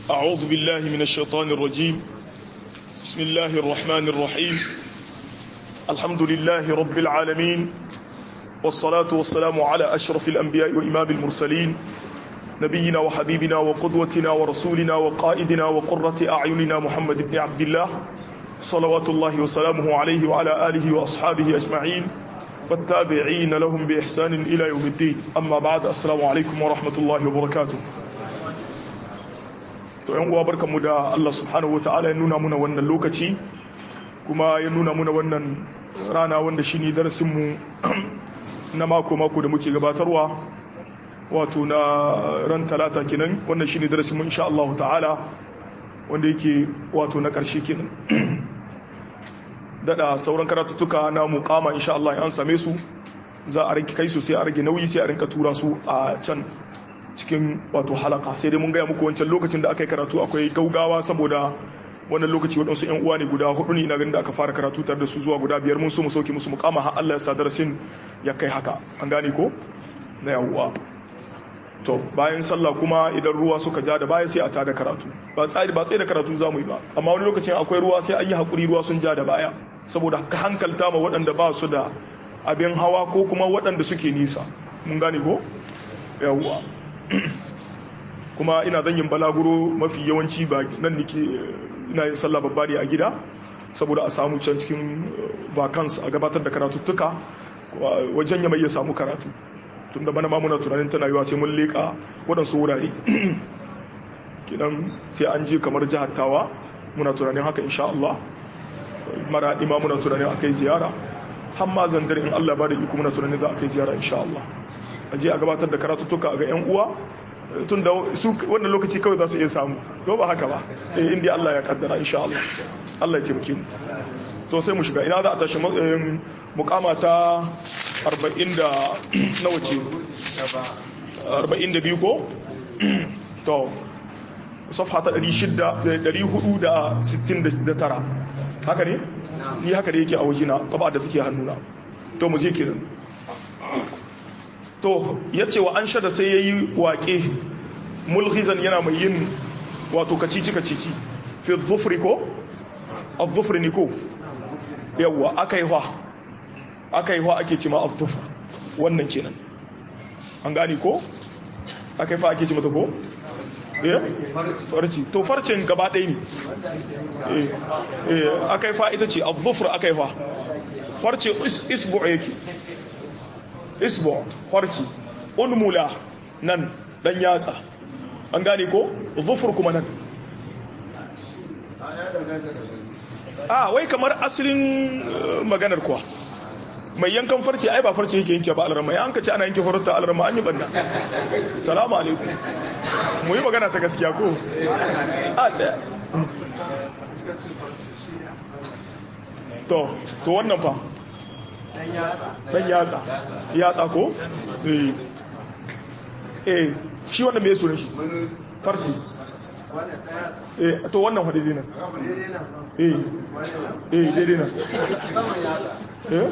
أعوذ بالله من الشيطان الرجيم بسم الله الرحمن الرحيم الحمد لله رب العالمين والصلاة والسلام على أشرف الأنبياء وإمام المرسلين نبينا وحبيبنا وقدوتنا ورسولنا وقائدنا وقرة أعيننا محمد بن عبد الله صلوات الله وسلامه عليه وعلى آله وأصحابه أجمعين والتابعين لهم بإحسان إلى يوم الدين أما بعد السلام عليكم ورحمة الله وبركاته to yan uwa barkamu da Allah subhanahu wataala ya nuna muna wannan lokaci kuma ya nuna muna wannan rana wanda shine darasin mu na mako mako da muke gabatarwa wato na ran talata kenan wannan shine darasin mu insha Allah ta'ala wanda yake wato na karshe kenan dada sauran karatuttuka na muqama insha Allah an same su za a rage kai su sai a rage nauyi sai a rinka tura su a can cikin wato halaka sai dai mun gaya muku wancan lokacin da aka yi karatu akwai gaugawa saboda wannan lokaci waɗansu 'yan uwa ne guda hudu ne ina ganin da aka fara karatu tare da su zuwa guda biyar mun so mu sauke musu mukama har Allah ya sa darasin ya kai haka an gane ko na yawuwa to bayan sallah kuma idan ruwa suka ja da baya sai a tada karatu ba tsari ba tsaye da karatu za mu yi ba amma wani lokacin akwai ruwa sai an yi hakuri ruwa sun ja da baya saboda ka hankalta ma waɗanda ba su da abin hawa ko kuma waɗanda suke nisa mun gane ko yawuwa kuma ina zan yin balaguro mafi yawanci ba nan nike ina yin sallah babba ne a gida saboda a samu can cikin vacance a gabatar da karatuttuka wajen ya mai ya samu karatu tun da bana muna tunanin tana yiwa sai mun leƙa waɗansu wurare kidan sai an je kamar jihar tawa muna tunanin haka insha Allah mara ima muna tunanin akai ziyara har ma zandar in Allah ba da iko muna tunanin za a kai ziyara insha Allah a je a gabatar da karatuttuka ga 'yan uwa tun da su wannan lokaci kawai za su iya samu ko ba haka ba eh inda Allah ya kaddara insha Allah Allah ya taimake mu to sai mu shiga ina za a tashi mukama ta 40 da nawa ce 42 ko to safha ta 469 haka ne ni haka da yake a wajina taba da take hannuna to mu je kenan to ya ce wa an shada sai ya yi waƙe mulhizan yana mai yin wato kacici-kacici fi zufri ko? a zufri ne ko? yawwa aka yi hwa aka yi hwa ake cima a zufri wannan kenan an gani ko? aka yi fa ake cima ta ko? eh farci to farcin gaba ɗaya ne eh aka yi fa ita ce a zufri aka yi fa farce isbu yake isbo farci unmula nan dan yatsa an gane ko zufur kuma nan a wai kamar asalin maganar kuwa mai yankan farce ai ba farce yake yanke ba alarma ya an ka ce ana yanke farauta alarma an yi banda salamu alaikum mu yi magana ta gaskiya ko a tsaya to to wannan fa dan yatsa yatsa ko eh eh shi wannan me sunan shi farci eh to wannan hadisi nan eh eh daidai nan eh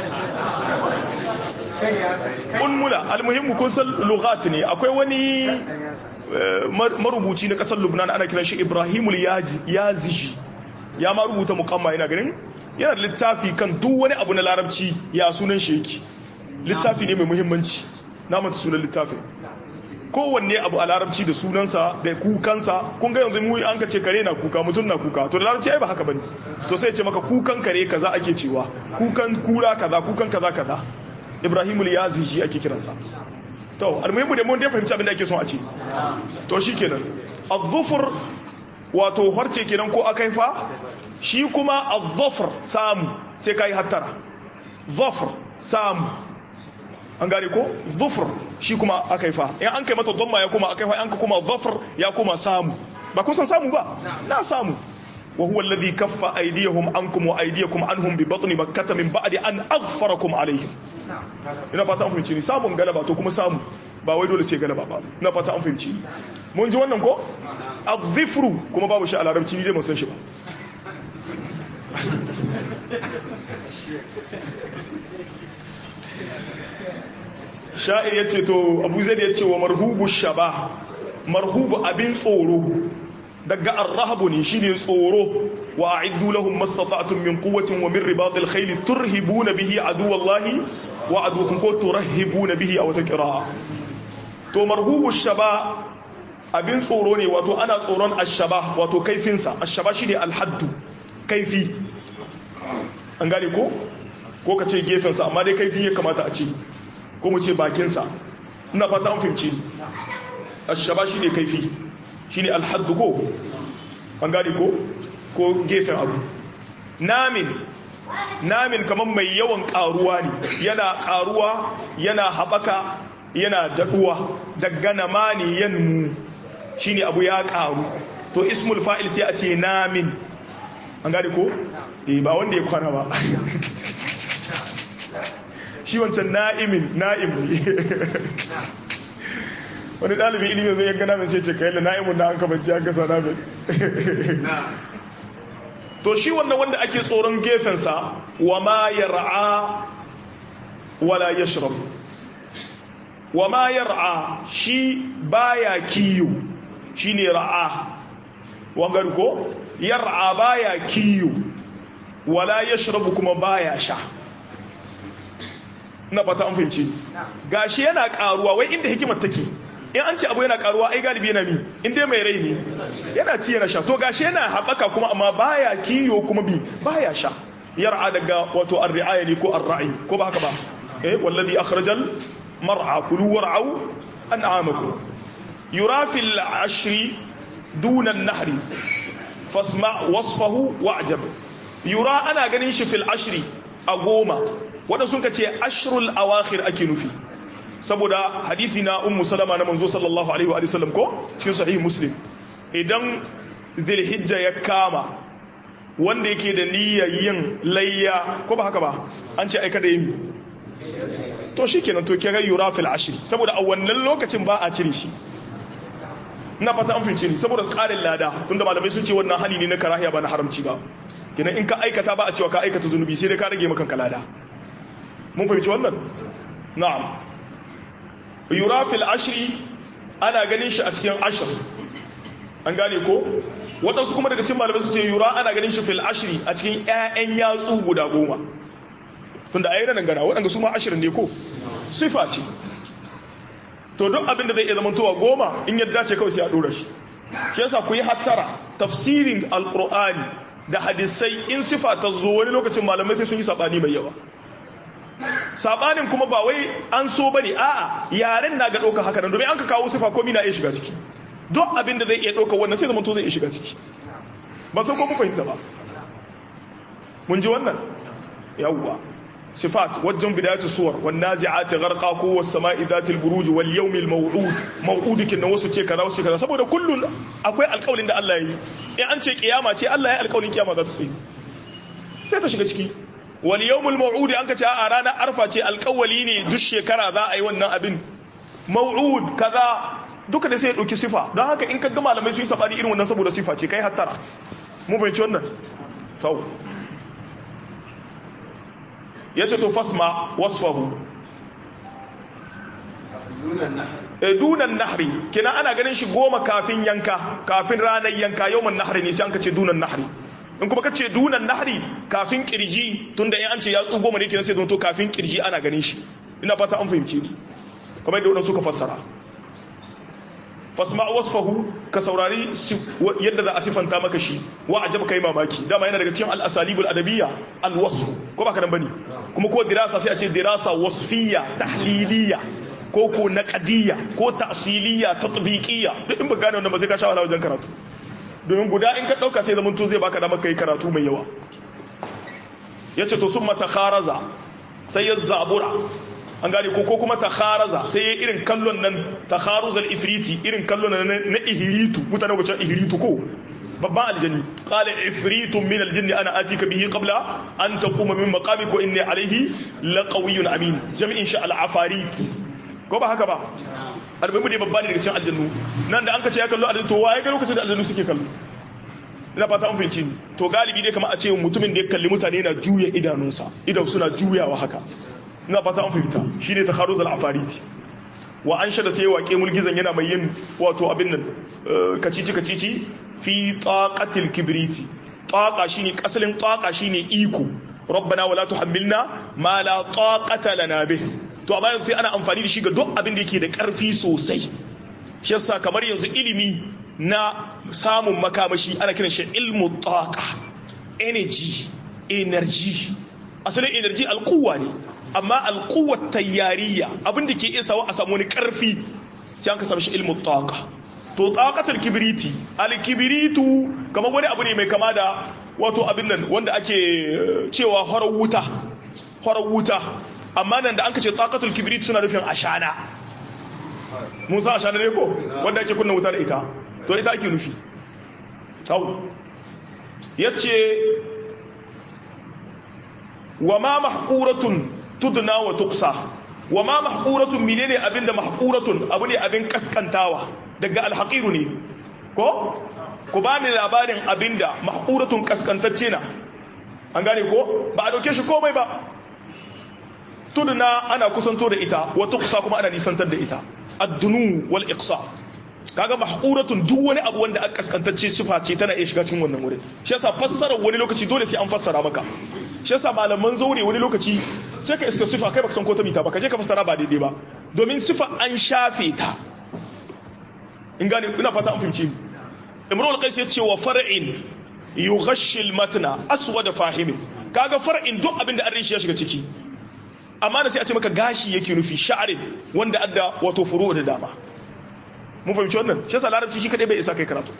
unmula almuhimmu kun san lughat ne akwai wani marubuci na kasar Lubnan ana kiran shi Ibrahimul Yaziji ya ma rubuta muqamma ina ganin yana da littafi kan duk wani abu na larabci ya sunan shi yake littafi ne mai muhimmanci na mata sunan littafin kowanne abu a larabci da sunansa da kukansa kun ga yanzu mu an ka ce kare na kuka mutum na kuka to da larabci ai ba haka bane to sai ya ce maka kukan kare kaza ake cewa kukan kura kaza kukan kaza kaza ibrahimul yaziji ake kiransa to almuhimmu da mun dai fahimci abin da ake son a ce to shikenan az-zufur wato harce kenan ko akaifa shi kuma al-zafr samu sai kai hattara zafr samu an gane ko zufr shi kuma akaifa in an kai mata dhamma ya kuma akaifa an ka kuma zafr ya kuma samu ba kun san samu ba na samu wa huwa alladhi kaffa aydiyahum ankum wa aydiyakum anhum bi batni makkah min ba'di an aghfarakum alaihim ina fata an fahimci ni samun galaba to kuma samu ba wai dole sai galaba ba ina fata an fahimci mun ji wannan ko az-zifru kuma babu shi a larabci ni dai mun san shi ba sha'ir ya ce to abu zai ya ce wa marhubu shaba marhubu abin tsoro daga arrahabu ne shine tsoro wa a'iddu lahum mastata'tum min quwwatin wa min ribatil khayl turhibuna bihi aduwallahi wa aduwakum ko turhibuna bihi aw taqra to marhubu shaba abin tsoro ne wato ana tsoron ashaba wato kaifinsa ashaba shine alhaddu kaifi an gane ko ko ka ce gefensa amma dai kaifi ya kamata a ce ko mu ce bakinsa ina fata an fahimci ashaba shine kaifi shine alhaddu ko an gane ko ko gefen abu namin namin kamar mai yawan karuwa ne yana karuwa yana haɓaka yana daɗuwa daga namani yanmu shine abu ya karu to ismul fa'il sai a ce namin an gane ko eh ba wanda ya kwana ba shi wancan na'imin na'im wani ɗalibin ilimin zai yanka namin sai ce kayi da na'imun na an kamanci an kasa namin to shi wannan wanda ake tsoron gefensa wa ma yar'a wala yashrab wa ma yar'a shi baya kiyo shine ra'a wangar ko yar'a baya kiyo wala yashrabu kuma baya sha na fata an fahimci gashi yana karuwa wai inda hikimar take in an ce abu yana karuwa ai galibi yana mi in dai mai rai ne yana ci yana sha to gashi yana haɓaka kuma amma baya kiyo kuma bi baya sha yar'a daga wato ar-ri'aya ne ko ar-ra'i ko ba haka ba eh wallazi akhrajal mar'a kulu war'au an'amakum yura fil ashri duna an-nahri fasma wasfahu wa'jab yura ana ganin shi fil ashri a goma wanda sun ce ashrul awakhir ake nufi saboda hadithi na ummu salama na manzo sallallahu alaihi wa sallam ko cikin sahih muslim idan zilhijja ya kama wanda yake da niyyar yin layya ko ba haka ba an ce aika da yi to shikenan to kira yura fil ashri saboda a wannan lokacin ba a cire shi ina fata an fince ni saboda tsarin lada tunda malamai sun ce wannan hali ne na karahiya ba na haramci ba kenan in ka aikata ba a cewa ka aikata zunubi sai dai ka rage maka lada mun fahimci wannan na'am yura fil ashri ana ganin shi a cikin ashir an gane ko waɗansu kuma daga cikin malamai su ce yura ana ganin shi fil ashri a cikin ƴaƴan yatsu guda goma tunda ayi nan gana waɗanda su ma ashirin ne ko sifa ce to duk abin da zai iya zamantowa goma in yadda ce kawai sai a ɗora shi shi yasa ku yi hattara tafsirin alqur'ani da hadisai in sifa ta zo wani lokacin malamai sai sun yi sabani mai yawa sabanin kuma ba wai an so bane a'a yaren na ga ɗauka haka nan domin an ka kawo sifa komi na iya shiga ciki duk abin da zai iya ɗauka wannan sai zama to zai iya shiga ciki ba san ko mu fahimta ba mun ji wannan yawwa sifat wajen bidayatu suwar wan nazi'ati gharqa ko was sama'i dhatil buruj wal yawmil maw'ud maw'ud kin wasu ce kaza wasu kaza saboda kullun akwai alƙawarin da Allah ya yi in an ce kiyama ce Allah ya yi alƙawarin kiyama za ta sai sai ta shiga ciki wal yawmul maw'ud an ka ce a ranar arfa ce alƙawali ne duk shekara za a yi wannan abin maw'ud kaza duka da sai ya dauki sifa don haka in ka ga malamai su yi sabani irin wannan saboda sifa ce kai hattara mu fahimci wannan to yace to fasma wasfahu dunan nahri kina ana ganin shi goma kafin yanka kafin ranar yanka yawman nahri ne sai an kace dunan nahri in kuma kace dunan nahri kafin kirji tunda in an ce yatsu goma ne kenan sai zonto kafin kirji ana ganin shi ina fata an fahimce ni kamar yadda wannan suka fassara fasma wasfahu ka saurari yadda za a sifanta maka shi wa ajab kai mamaki dama yana daga cikin al-asalibul adabiyya al-wasf ko baka nan bane kuma ko dirasa sai a ce dirasa wasfiyya tahliliyya ko ko naqdiyya ko ta'siliyya tatbiqiyya duk in ba gane wannan ba sai ka sha wahala wajen karatu domin guda in ka dauka sai zaman to zai baka damar kai karatu mai yawa yace to summa takharaza sai ya zabura an gane ko ko kuma takharaza sai ya irin kallon nan takharuzal ifriti irin kallon nan na ihritu mutane ko ihritu ko babban aljani qala ifritun min aljinn ana atika bihi qabla an taquma min maqamik wa inni alayhi laqawiyyun amin jami'in sha al-afarit ko ba haka ba arba'i ne babba ne daga cikin aljannu nan da an kace ya kallo aljannu to waye ga lokacin da aljannu suke kallo ina fata an fahimci ni to galibi dai kamar a ce mutumin da ya kalli mutane yana juya idanunsa idan suna juyawa haka ina fata an fahimta shine takharuz al-afariti wa an shada sai waƙe mulgizan yana mai yin wato abin nan kacici kacici fi taqatil kibriti taqa shine asalin taqa shine iko rabbana wala tuhammilna ma la taqata lana bih to amma yanzu sai ana amfani da shi ga duk abin da yake da karfi sosai shi yasa kamar yanzu ilimi na samun makamashi ana kiran shi ilmu taqa energy energy asalin energy alquwa ne amma alquwa tayyariya abin da ke iya sawa a samu wani karfi sai an ka samu shi ilmu taqa to taqatul kibriti alkibritu kamar wani abu ne mai kama da wato abin nan wanda ake cewa horar wuta horar wuta amma nan da an kace taqatul kibrit suna nufin ashana mun san ashana ne ko wanda ake kunna wuta da ita to ita ake nufi tau yace wa ma mahquratun tudna wa tuqsa wa ma mahquratun menene abinda mahquratun abu ne abin kaskantawa daga alhaqiru ne ko ku bani labarin abinda mahquratun kaskantacce na an gane ko ba a dauke shi komai ba tudna ana kusanto da ita wa tuqsa kuma ana nisantar da ita ad-dunu wal iqsa kaga mahquratun duk wani abu wanda aka kaskantacce sifa ce tana iya shiga cikin wannan wurin shi yasa fassara wani lokaci dole sai an fassara maka shi yasa malaman zaure wani lokaci sai ka iska sifa kai baka san ko ta mita ba ka je ka fassara ba daidai ba domin sifa an shafe ta in gane ina fata an fahimci imrul qais ya ce wa far'in yughashshi al-matna aswad fahimi kaga far'in duk abin da an rishi ya shiga ciki amma da sai a ce maka gashi yake nufi sha'arin wanda adda wato furu da dama mun fahimci wannan shi yasa larabci shi kadai bai isa kai karatu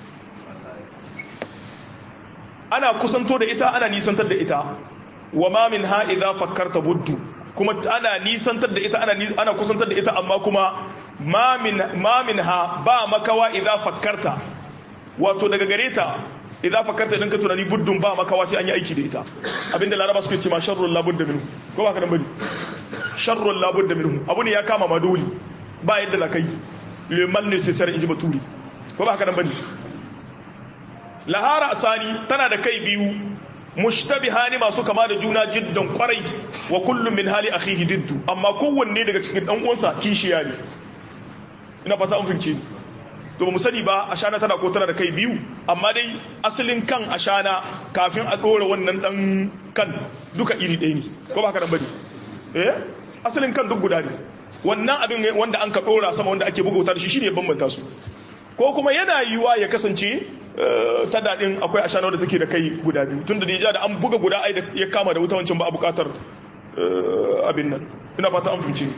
ana kusanto da ita ana nisantar da ita wa ma min ha idza fakkarta buddu kuma ana nisantar da ita ana ana kusantar da ita amma kuma ma min ma min ha ba makawa idza fakkarta wato daga gare ta idza fakkarta idan ka tunani buddun ba makawa sai an yi aiki da ita abinda laraba suke ce ma sharrul labudda minhu ko ba ka dan bari sharrul labudda minhu abu ne ya kama ma dole ba yadda la kai le mal nécessaire inji baturi ko ba haka nan bane lahara asani tana da kai biyu mushtabihani masu kama da juna jiddan kwarai wa kullum min hali akhihi diddu amma kowanne daga cikin dan uwansa kishiya ne ina fata an fince to ba mu sani ba ashana tana ko tana da kai biyu amma dai asalin kan ashana kafin a dora wannan dan kan duka iri ɗaya ne ko ba haka nan bane eh asalin kan duk guda ne wannan abin wanda an ka dora sama wanda ake bugauta da shi shine bambanta su ko kuma yana yiwa ya kasance ta daɗin akwai ashana wadda take da kai guda biyu tun da nija da an buga guda ai da ya kama da wuta wancan ba a buƙatar abin nan ina fata an fice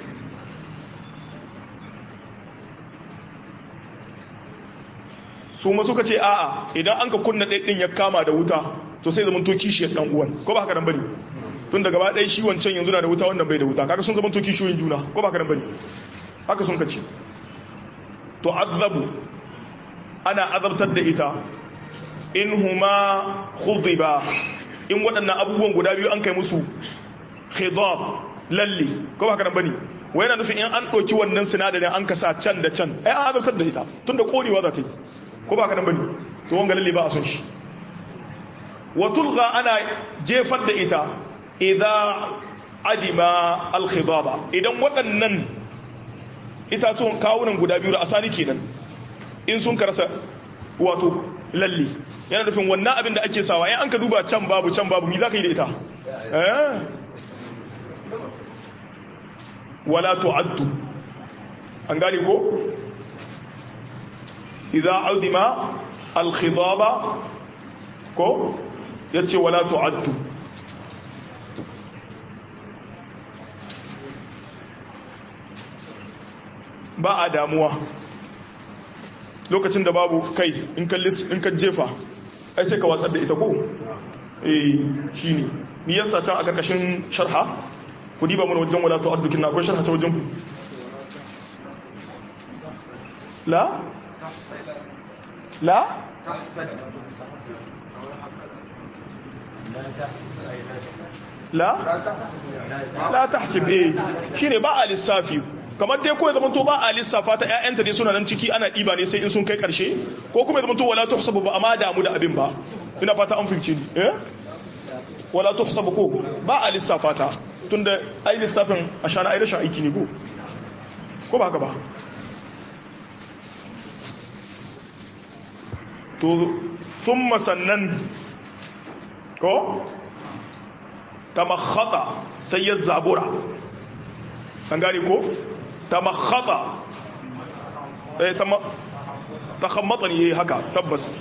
su ma suka ce a'a idan an ka kunna ɗin ya kama da wuta to sai zama to kishiyar ɗan uwan ko ba haka nan bane tun da gaba ɗaya shi wancan yanzu na da wuta wannan bai da wuta kaga sun zama to kishiyoyin juna ko ba haka nan bane haka sun ka ce to azabu ana azabtar da ita in huma khudiba in waɗannan abubuwan guda biyu an kai musu khidab lalle ko ba kana bane wai yana nufin in an ɗauki wannan sinadarin an kasa can da can ai an azabtar da ita tunda korewa za ta yi ko ba kana bane to wanga lalle ba a son shi wa tulgha ana jefar da ita idza adima al khidaba idan waɗannan itatuwan kawunan guda biyu da asali kenan in sun karasa wato lalle yana nufin wannan abin da ake sawa yan an ka duba can babu can babu mi za ka yi da ita wala tu'addu an gane ko idza audima al-khidaba ko yace wala tu'addu ba a damuwa lokacin da babu kai in ka jefa ai sai ka watsar da ita ko eh shine ni yasa can a karkashin sharha ku diba mun wajen wala tu'addu na akwai sharha ta wajen ku la la la la tahsib eh shine ba a lissafi kamar dai ko ya zama to ba a lissafa ta ƴaƴanta dai suna nan ciki ana ɗiba ne sai in sun kai ƙarshe ko kuma ya zama to wala tuhsabu ba amma damu da abin ba ina fata an fahimci ni eh wala tuhsabu ko ba a lissafa ta tunda ai lissafin ashana ai rashin aiki ne ko ko ba haka ba to thumma sannan ko tamakhata sai ya zabura an gane ko tamakhata eh tama takhammata ne haka tabbas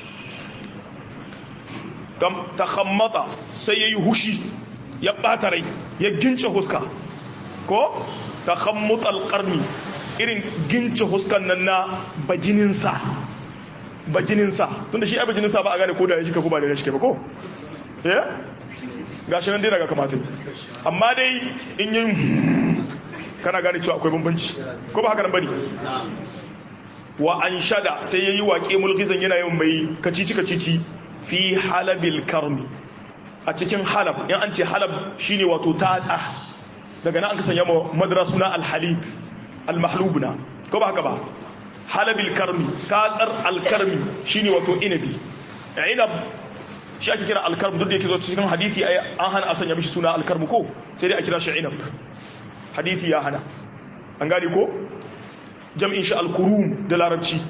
takhammata sai yayi hushi ya bata rai ya gince huska ko takhammut alqarni irin gince huskan nan na bajinin sa bajinin sa tunda shi ai bajinin sa ba a gane ko da ya shika ko ba da ya shika ba ko eh gashi nan dai daga kamata amma dai in yin kana gane cewa akwai bambanci ko ba haka nan bane wa an shada sai yayi waƙe mulkizan yana yin mai kacici kacici fi halabil karmi a cikin halab in an ce halab shine wato tatsa daga nan an kasanya ma madrasu na alhalib almahlubuna ko ba haka ba halabil karmi tatsar alkarmi shine wato inabi inab shi ake kira alkarm duk da yake zo cikin hadisi an hana a sanya mishi suna alkarmu ko sai dai a kira shi inab hadisi ya hana an gane ko jam'in shi alkurum da larabci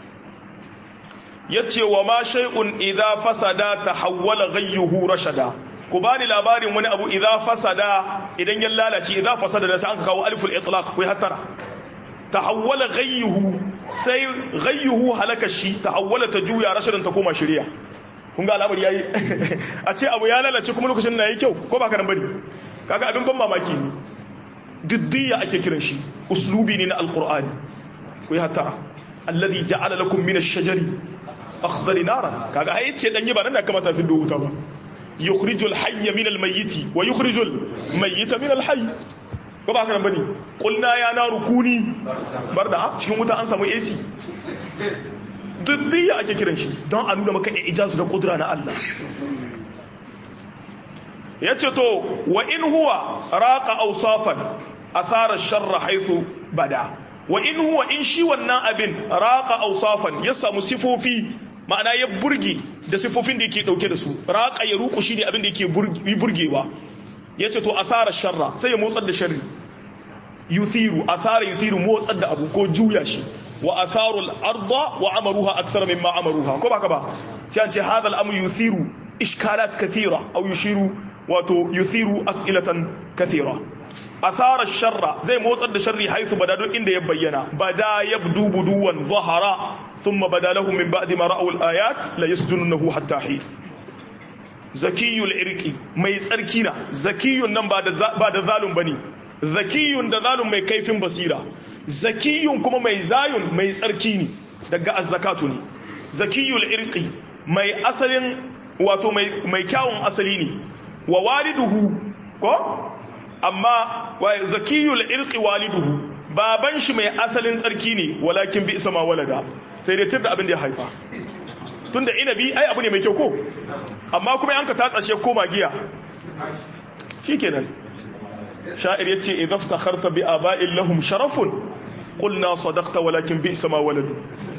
yace wa ma shay'un idza fasada tahawwala ghayyuhu rashada ku bani labarin wani abu idza fasada idan ya lalace idza fasada da sai an kawo aliful itlaq kai hattara tahawwala ghayyuhu sai ghayyuhu halaka shi tahawwala ta juya rashadan ta koma shiriya kun ga al'amari yayi a ce abu ya lalace kuma lokacin na yi kyau ko ba ka nan bane kaga abin ban mamaki ne diddiya ake kiran shi uslubi ne na alqur'ani ku yi hattara alladhi ja'ala lakum min ash-shajari akhdari naran kaga ai ce dan yi ba nan da kamata fi wuta ba yukhrijul hayya min al-mayyit wa yukhrijul mayyita min al-hayy ko ba haka nan bane qulna ya naru kuni barda cikin wuta an samu AC diddiya ake kiran shi don a nuna maka ijazu da kudura na Allah yace to wa in huwa raqa awsafan athara ash-sharra haythu bada wa in huwa in shi wannan abin raqa awsafan ya samu sifofi ma'ana ya burge da sifofin da yake dauke da su raqa ya ruku shi ne abin da yake burgewa yace to athara ash-sharra sai ya motsar da sharri yuthiru athara yuthiru motsar da abu ko juya shi wa atharu al-arda wa amaruha akthar mimma amaruha ko baka ba sai an ce hadha al-amru yuthiru ishkalat kathira aw yushiru wato yuthiru as'ilatan kathira athara ash-sharra zai motsar da sharri haythu bada don inda ya bayyana bada yabdu buduwan zahara thumma bada lahum min ba'di ma ra'u al-ayat la yasjununahu hatta hin zakiyul irqi mai tsarki na zakiyun nan ba da ba da zalum bane zakiyun da zalum mai kaifin basira zakiyun kuma mai zayun mai tsarki ne daga azzakatu ne zakiyul irqi mai asalin wato mai mai kyawun asali ne wa waliduhu ko amma wa zakiyul irqi waliduhu baban shi mai asalin tsarki ne walakin bi isma walada sai dai tirda abin da ya haifa tunda inabi ai abu ne mai kyau ko amma kuma yanka ta tsashe koma giya shikenan sha'ir yace idza ftakharta bi aba'in lahum sharafun qulna sadaqta walakin bi isma waladu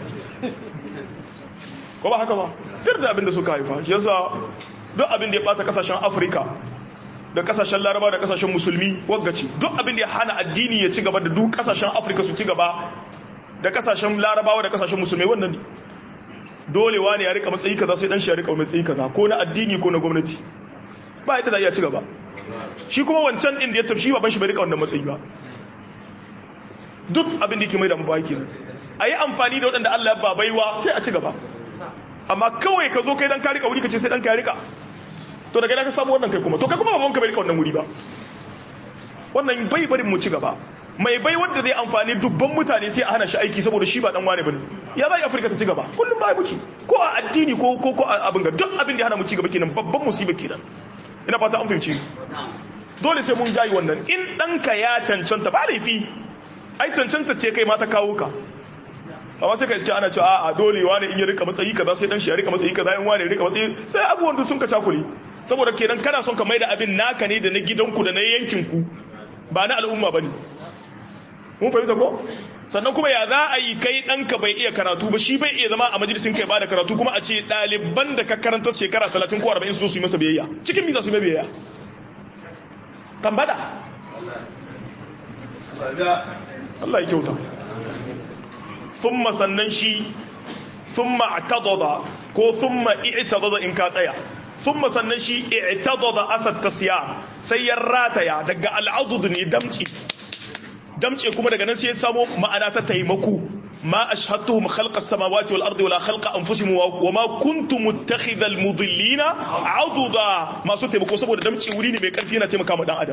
ko ba haka ba tirda abin da suka haifa shi yasa duk abin da ya bata kasashen Afirka da kasashen Laraba da kasashen Musulmi waggaci duk abin da ya hana addini ya ci gaba da duk kasashen Afirka su ci gaba da kasashen Larabawa da kasashen Musulmai wannan ne dole wani ya rika matsayi kaza sai dan shi ya rika matsayi kaza ko na addini ko na gwamnati ba yadda za iya ci gaba shi kuma wancan din da ya tafi baban shi bai rika wannan matsayi ba duk abin da yake mai da mabaki ne a yi amfani da waɗanda Allah ya babaiwa sai a ci gaba amma kawai ka zo kai dan ka rika wuri ka ce sai dan ka rika to daga ka samu wannan kai kuma to kai kuma baban ka bai rika wannan wuri ba wannan bai barin mu ci gaba mai bai wanda zai amfani dubban mutane sai a hana shi aiki saboda shi ba dan wane bane ya zai afirka ta ci gaba kullum ba muke ko a addini ko ko ko abin ga duk abin da ya hana mu ci gaba kenan babban musiba kenan ina fata an fahimci dole sai mun jayi wannan in danka ya cancanta ba laifi ai cancanta ce kai ma ta kawo ka amma sai ka iske ana cewa a dole wani in ya rika matsayi kaza sai dan shi ya rika matsayi kaza in wani ya rika matsayi sai abubuwan da sun ka cakule saboda kenan kana son ka maida abin naka ne da na gidanku da na yankinku ba na al'umma bane mun fahimta ko sannan kuma ya za a yi kai ɗanka bai iya karatu ba shi bai iya zama a majalisin kai ba da karatu kuma a ce ɗaliban da ka karanta shekara talatin ko arba'in su su yi masa biyayya cikin mi za su yi biyayya tambada Allah ya kyauta thumma sannan shi thumma i'tadada ko thumma i'tadada in ka tsaya thumma sannan shi i'tadada asad tasya sai ya rataya daga al'adud ne damci damce kuma daga nan sai ya samo ma'ana ta taimako ما أشهدتهم خلق السماوات والأرض ولا خلق أنفسهم وما كنت متخذ المضلين عضدا ما سوت تيمكو saboda damci wuri ne mai karfi yana taimaka ma dan adam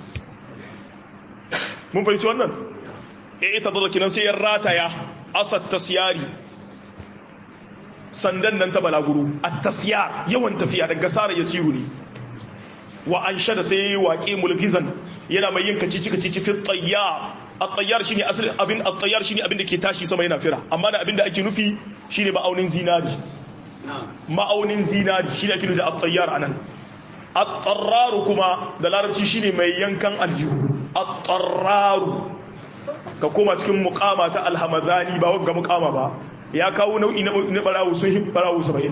mun fahimci wannan eh ita da kinan sai ya rataya asat tasyari sandan nan ta balaguru at-tasyar yawan tafiya daga sara yasiru ne wa anshada sai waƙi mulkizan yana mai yin kacici kacici fi tayyar at-tayyar shine asalin abin at-tayyar shine abin da ke tashi sama yana fira amma da abin da ake nufi shine ma'aunin zinari ma'aunin zinari shine ake nufi da at-tayyar anan at-tarraru kuma da larabci shine mai yankan aljihu at-tarraru ka koma cikin muqama ta al-hamadani ba wagga muqama ba ya kawo nau'i na barawo sun hin barawo 70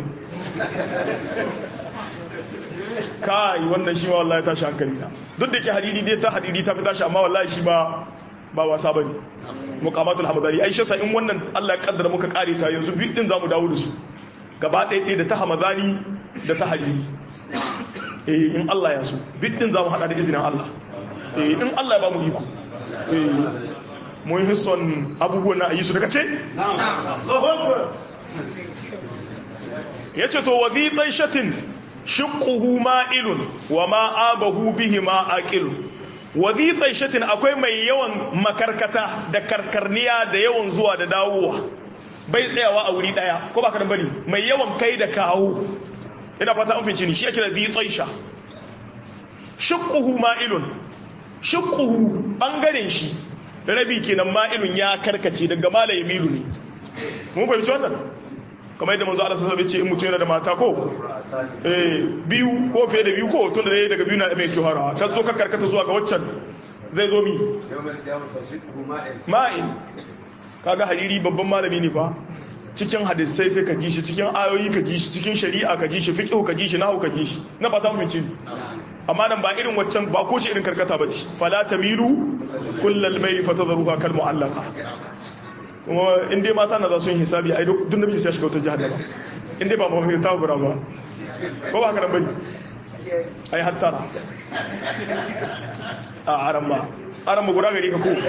kai wannan shi ma wallahi tashi hankali na duk da ke hadidi dai ta hadidi ta fi tashi amma wallahi shi ba ba wasa bane muqamatul hamadani ai shi in wannan Allah ya kaddara muka kare ta yanzu bi din zamu dawo da su gaba ɗaya da ta hamadani da ta hadidi eh in Allah ya so bi din zamu hada da izinin Allah eh in Allah ya ba mu iko eh mun hisson abubuwan na ayi su da gaske na'am yace to wadhi taishatin shiqquhu ma'ilun wa ma abahu bihi ma aqilun wadhi taishatin akwai mai yawan makarkata da karkarniya da yawan zuwa da dawowa bai tsayawa a wuri daya ko ba ka bane mai yawan kai da kawo ina fata an finci ni shi ake da dhi taisha shiqquhu ma'ilun shiqquhu bangaren shi rabi kenan ma'ilun ya karkace daga malaye milu ne mun fahimci wannan kamar yadda manzo Allah sallallahu alaihi ce in mutum yana da mata ko eh biyu ko fiye da biyu ko tun da daga biyu na mai kyau harawa ta zo ka karkata zuwa ga waccan zai zo mi ma'in kaga hariri babban malami ne fa cikin hadisai sai ka ji shi cikin ayoyi ka ji shi cikin shari'a ka ji shi fiqh ka ji shi nahwu ka ji shi na fata mun ci amma nan ba irin waccan ba ko ce irin karkata bace fala tamilu kullal mayl fatadruha kal mu'allaqa kuma in dai mata na za su yi hisabi ai duk namiji sai ya shiga wata jahannama in dai ba mu mai ta gura ba ko ba haka nan bane ai hattara a aran ba aran ba gura gari ka ko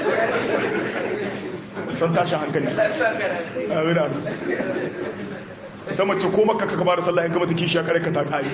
san tashi hankali amin amin ta mace ko maka ka ba da sallah in ka mata kishi kare ka ta kai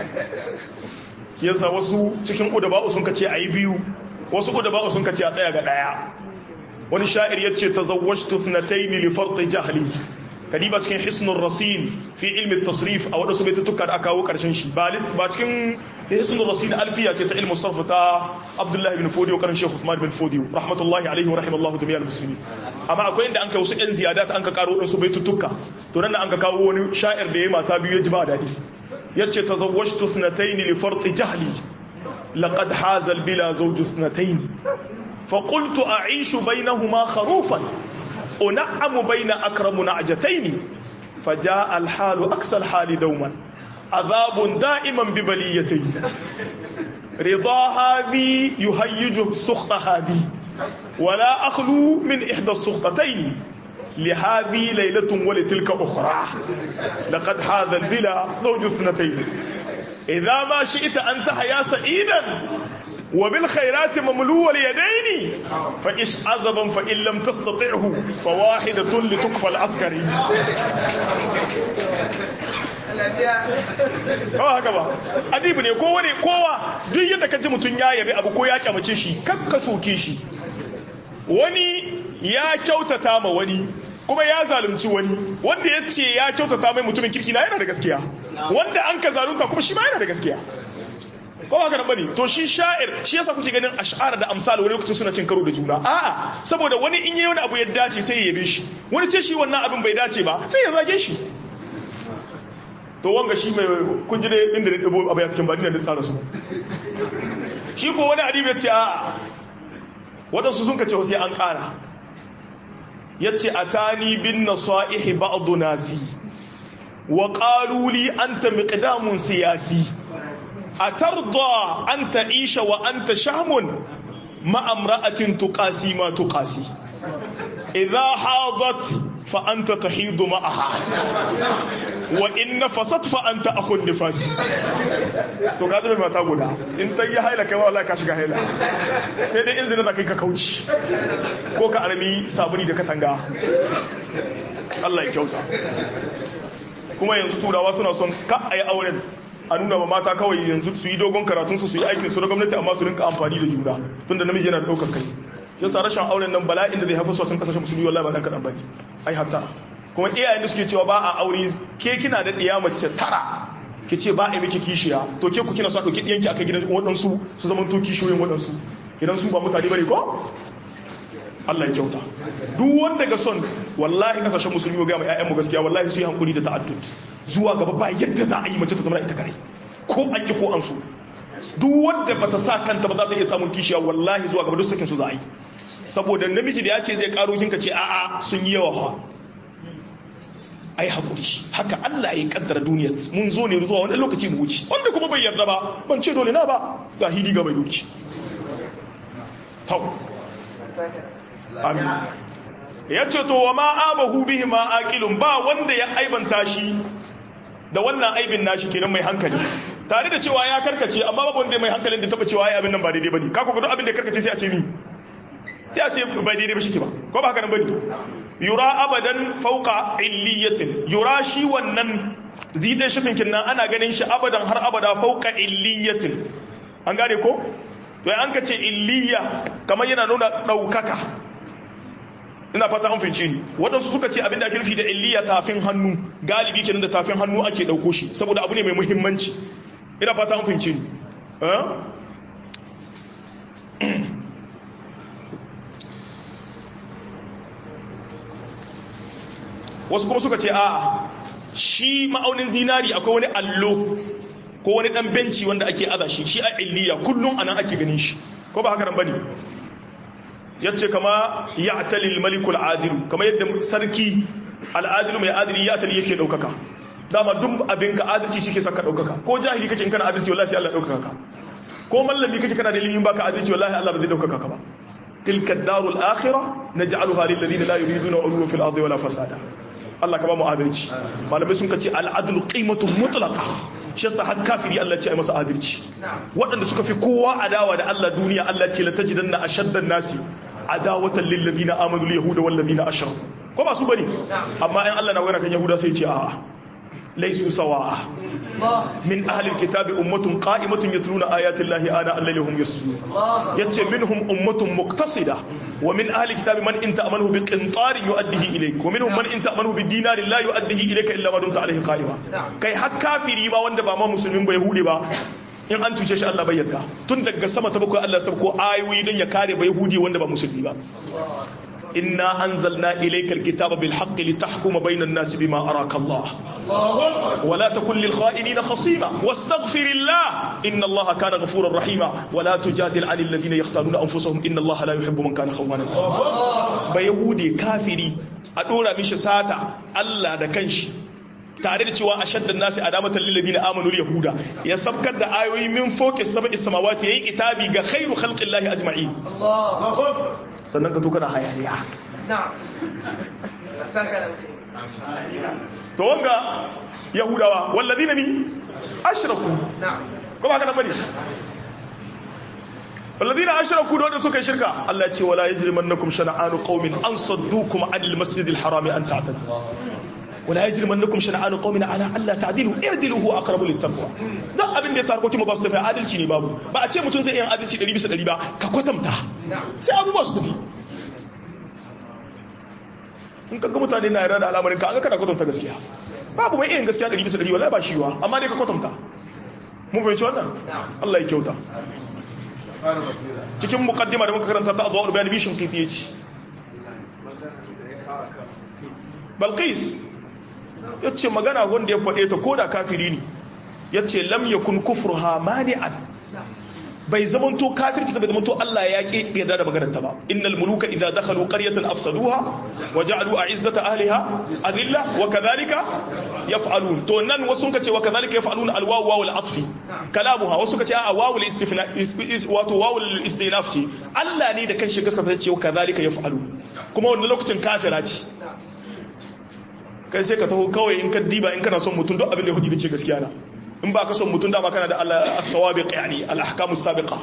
yasa wasu cikin udaba'u sun kace ayi biyu wasu udaba'u sun kace a tsaya ga daya wani sha'ir ya ce tazawwajtu thnatayn li farti jahli kadiba cikin hisnur rasin fi ilmi tasrif a wadansu baitutuka da aka kawo karshen shi ba cikin hisnur rasin alfiya ce ta ilmu sarf ta Abdullah ibn Fodiyo karin Sheikh Uthman ibn Fodiyo rahmatullahi alaihi wa rahimallahu jami'al muslimin amma akwai inda an kai wasu yan ziyadat an ka karo wadansu baitutuka to nan an ka kawo wani sha'ir da yayi mata biyu ya ji ba dadi yace tazawwajtu thnatayn li farti jahli laqad haza al bila zawju thnatayn فقلت أعيش بينهما خروفا أنعم بين أكرم نعجتين فجاء الحال أكسى الحال دوما عذاب دائما ببليتين رضا هذه يهيج سخط هذه ولا أخلو من إحدى السخطتين لهذه ليلة ولتلك أخرى لقد هذا البلا زوج اثنتين إذا ما شئت أن تحيا سعيدا وبالخيرات مملو اليدين فإش عذبا فإن لم تستطعه فواحدة لتكفى العسكري Kawa haka ba, adibu ne kowa ne kowa duk yadda ka ji mutum ya yabi abu ko ya kyamace shi, kan ka soke shi. Wani ya kyautata ma wani, kuma ya zalunci wani, wanda ya ce ya kyautata mai mutumin kirki na yana da gaskiya, wanda an ka zalunta kuma shi ma yana da gaskiya. ko ba ka bane to shi sha'ir shi yasa kuke ganin ash'ar da amsal wani lokacin suna cin karo da juna a'a saboda wani in yayi wani abu ya dace sai ya yabe shi wani ce shi wannan abin bai dace ba sai ya zage shi to wanga shi mai kun ji dai inda da dabo abu ya cikin badina da tsara su shi ko wani adibi ya ce a'a wadansu sun kace sai an kara yace atani bin nasaihi ba'd nasi wa qalu li anta miqdamun siyasi أترضى أن تعيش وأنت شهم ma'amra'atin tuqasi ma tuqasi idha hadat fa anta tahidu ma'aha wa in nafasat fa anta akhun nifas to ka zama mata guda in ta yi haila kai wallahi ka shiga haila sai dai in zina da kai ka kauci ko ka armi sabuni da katanga Allah ya kyauta kuma yanzu turawa suna son ka ayi auren a nuna ma mata kawai yanzu su yi dogon karatun su su yi aikin su na gwamnati amma su rinka amfani da juna tunda namiji yana da daukar kai yasa rashin auren nan bala'in da zai haifar su a cikin kasashen musulmi wallahi ba dan kadan bane ai hatta kuma iyayen da suke cewa ba a aure ke kina da ɗiya mace tara ki ce ba a yi miki kishiya to ke ku kina so a ɗauki ɗiyanki aka gidan waɗansu su zama to kishiyoyin waɗansu gidan su ba mutane bane ko Allah ya kyauta duk wanda ga son wallahi kasashen musulmi ga mai ƴaƴanmu gaskiya wallahi su yi hankuri da ta'addud zuwa gaba ba yadda za a yi mace ta zama ita kare ko an ki ko an so duk wanda bata sa kanta ba za ta iya samun kishiya wallahi zuwa gaba duk sakin su za a yi saboda namiji da ya ce zai karo kinka ce a'a sun yi yawa fa ai hakuri haka Allah ya kaddara duniyar mun zo ne zuwa wani lokaci mu wuce wanda kuma bai yarda ba ban ce dole na ba ga hili ga mai doki hau amin ya ce to wa ma abahu bihi ma aqilun ba wanda ya aibanta shi da wannan aibin nashi kenan mai hankali tare da cewa ya karkace amma babu wanda mai hankalin da taba cewa ai abin nan ba daidai bane ka ko duk abin da ya karkace sai a ce ni sai a ce ba daidai ba shi ba ko ba haka nan bane yura abadan fauka illiyatin yura shi wannan zidan shafin kinnan ana ganin shi abadan har abada fauka illiyatin an gane ko to an ka ce illiya kamar yana nuna daukaka ina fata an fince ni waɗansu suka ce abinda ake nufi da illiya tafin hannu galibi kenan da tafin hannu ake dauko shi saboda abu ne mai muhimmanci ina fata an fince ni wasu kuma suka ce a shi ma'aunin zinari akwai wani allo ko wani dan benci wanda ake aza shi shi a illiya kullum anan ake ganin shi ko ba haka nan bane yace kama ya'tali al-maliku al-adil kama yadda sarki al-adil mai adili ya tali yake daukaka dama duk abin ka adalci shi ke saka daukaka ko jahili kake in kana adalci wallahi sai Allah daukaka ka ko mallami kake kana da ilimin baka adalci wallahi Allah ba zai daukaka ka ba tilka ad-daru al-akhirah naj'aluha lil ladina la yuriduna 'uluwan fil ardi wala fasada Allah ka ba mu adalci malamai sun kace al-adlu qimatun mutlaqa shi yasa har kafiri Allah ce ai masa adalci waɗanda suka fi kowa adawa da Allah duniya Allah ce la tajidanna ashaddan nasi adawatan lil ladina amanu yahuda wal ladina ashraku ko ba su bane amma in Allah na magana kan yahuda sai ce a'a laysu sawa'a min ahli alkitabi ummatun qa'imatun yatluna ayati llahi ana alladhi hum yasjudun yace minhum ummatun muqtasida wa min ahli alkitabi man in ta'amanu bi qintarin yu'addihi ilayk wa minhum man in ta'amanu bi dinarin la yu'addihi ilayka illa ma dumta alayhi qa'ima kai har kafiri ba wanda ba ma musulmin ba yahudi ba in an cuce shi Allah bai yarda tun daga sama ta bakwai Allah sabko ayoyi don ya kare ba yahudi wanda ba musulmi ba inna anzalna ilayka alkitaba bil haqqi litahkuma bayna an-nas bima araka Allah ولا تكن للخائنين خصيما واستغفر الله إن الله كان غفورا رحيما ولا تجادل عن الذين يختارون أنفسهم إن الله لا يحب من كان خوانا بيهودي كافري أدورا مش ساتا الله دا كنش tare da cewa ashaddan nasi adamatan lil ladina amanu yahuda ya sabkar da ayoyi min fawqi sab'i samawati yayi itabi ga khairu khalqillahi ajma'in sannan ka to kana hayaniya na'am to wanga yahudawa walladina ni ashraku ko ba ka nan bane walladina ashraku da wanda suka yi shirka Allah ya ce wala yajrimannakum shana'anu qaumin an saddukum 'anil masjidil harami an ta'tadu wala yajrimannakum shana'anu qaumin ala alla ta'dilu i'dilu huwa aqrabu littaqwa dan abin da ya sarko kuma ba su tafi adalci ne babu ba a ce mutum zai yi adalci 100 bisa 100 ba ka kwatanta sai abubuwa su tafi in kaga mutane na yarda da al'amarin ka an ga kana kwatanta gaskiya babu mai yin gaskiya 100 bisa 100 wallahi ba shi wa amma dai ka kwatanta mun fahimci wannan Allah ya kyauta cikin muqaddima da muka karanta ta azwar bayan bishin kifi yace Balqis yace magana wanda ya faɗe ta koda kafiri ne yace lam yakun kufruha mani'an bai zamanto kafirci bai zamanto Allah ya ki yarda da maganar ta ba innal muluka idza dakhalu qaryatan afsaduha wa ja'alu a'izzata ahliha adilla wa kadhalika yaf'alun to nan wasu suka ce wa kadhalika yaf'alun alwawu wawul atfi kalamuha wasu suka ce a wawul istifna wato wawul istinaf ce Allah ne da kanshi gaskata ce wa kadhalika yaf'alun kuma wannan lokacin kafira ce kai sai ka taho kawai in ka diba in kana son mutum duk abin da ya hudu ce gaskiya na in ba ka son mutum dama kana da Allah as-sawabiq yani al-ahkamus sabiqa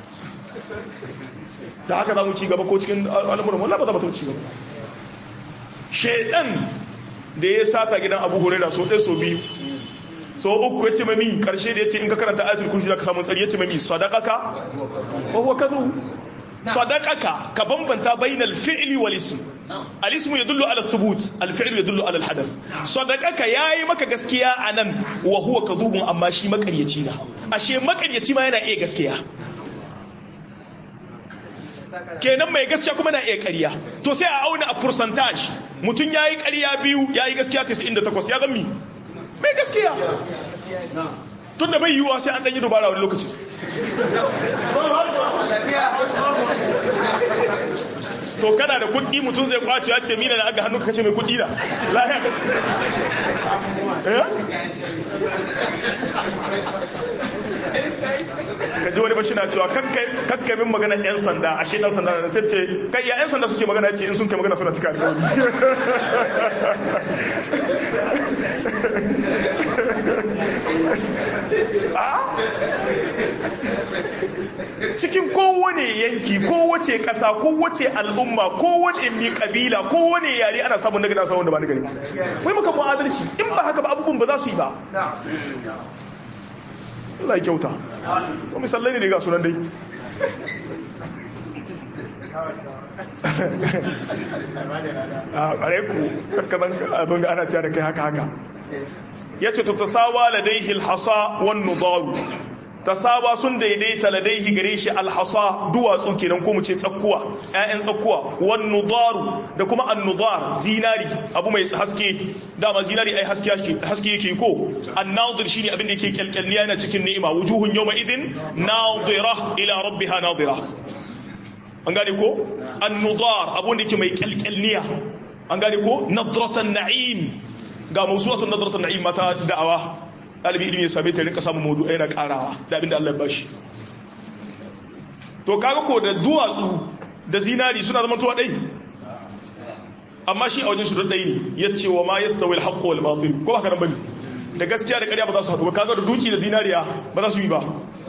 da haka za mu ci gaba ko cikin al'amuran wallah ba za mu ci gaba shedan da ya sata gidan abu huraira so ɗaya so biyu so uku ya ce mami ƙarshe da ya ce in ka karanta ayatul kursi za ka samu tsari ya ce mami sadakaka wahuwa ka zo sadakaka ka bambanta bainal fi'li wal ism al ismu yadullu ala thubut al fi'lu yadullu ala al hadath sadakaka yayi maka gaskiya anan wa huwa kadhubun amma shi makaryaci na ashe makaryaci ma yana iya gaskiya kenan mai gaskiya kuma na iya ƙarya to sai a auna a percentage mutum ya yi ƙarya biyu ya yi gaskiya 98 ya zami mai gaskiya tun da bai yiwuwa sai an ɗanyi dubara wani lokaci to kana da kuɗi mutum zai kwace ya ce mina na aga hannu ka ce mai kuɗi na lahiya ka ji wani bashi na cewa kakkai min magana yan sanda a shi dan sanda na sai ce kai ya yan sanda suke magana ce in sun kai magana suna cika alƙawari cikin kowane yanki kowace ƙasa kowace al'umma kowane mi kabila kowane yare ana samun nagari samun da ba nagari wai maka mu adalci in ba haka ba abubuwan ba za su yi ba Allah ya kyauta ko misallai ne ga sunan dai a ƙare ku kakkaban abin da ana cewa da kai haka haka ya ce ta tasawa ladaihi alhasa wan nudaru tasawa sun daidaita ladaihi gare shi alhasa duwatsu kenan ko mu ce tsakkuwa ƴaƴan tsakkuwa wan nudaru da kuma an-nudar zinari abu mai haske dama zinari ai haske haske yake ko an-nadir shine abin da yake kyalkyalniya yana cikin ni'ima wujuhun yawma idin nadira ila rabbiha nadira an gane ko an-nudar abun da yake mai kyalkyalniya an gane ko nadratan na'im ga mawsuwatun nadratan na'im mata da'awa ɗalibi ilimi ya same ta rinka samun maudu yana ƙarawa da abin da Allah ya bashi to kaga ko da duwatsu da zinari suna zama tuwa ɗai amma shi a wajen shi ɗai ne ya ce wa ma ya stawi alhaqqu wal batil ko haka nan bane da gaskiya da ƙarya ba za su haɗu ba kaga da duki da zinariya ba za su yi ba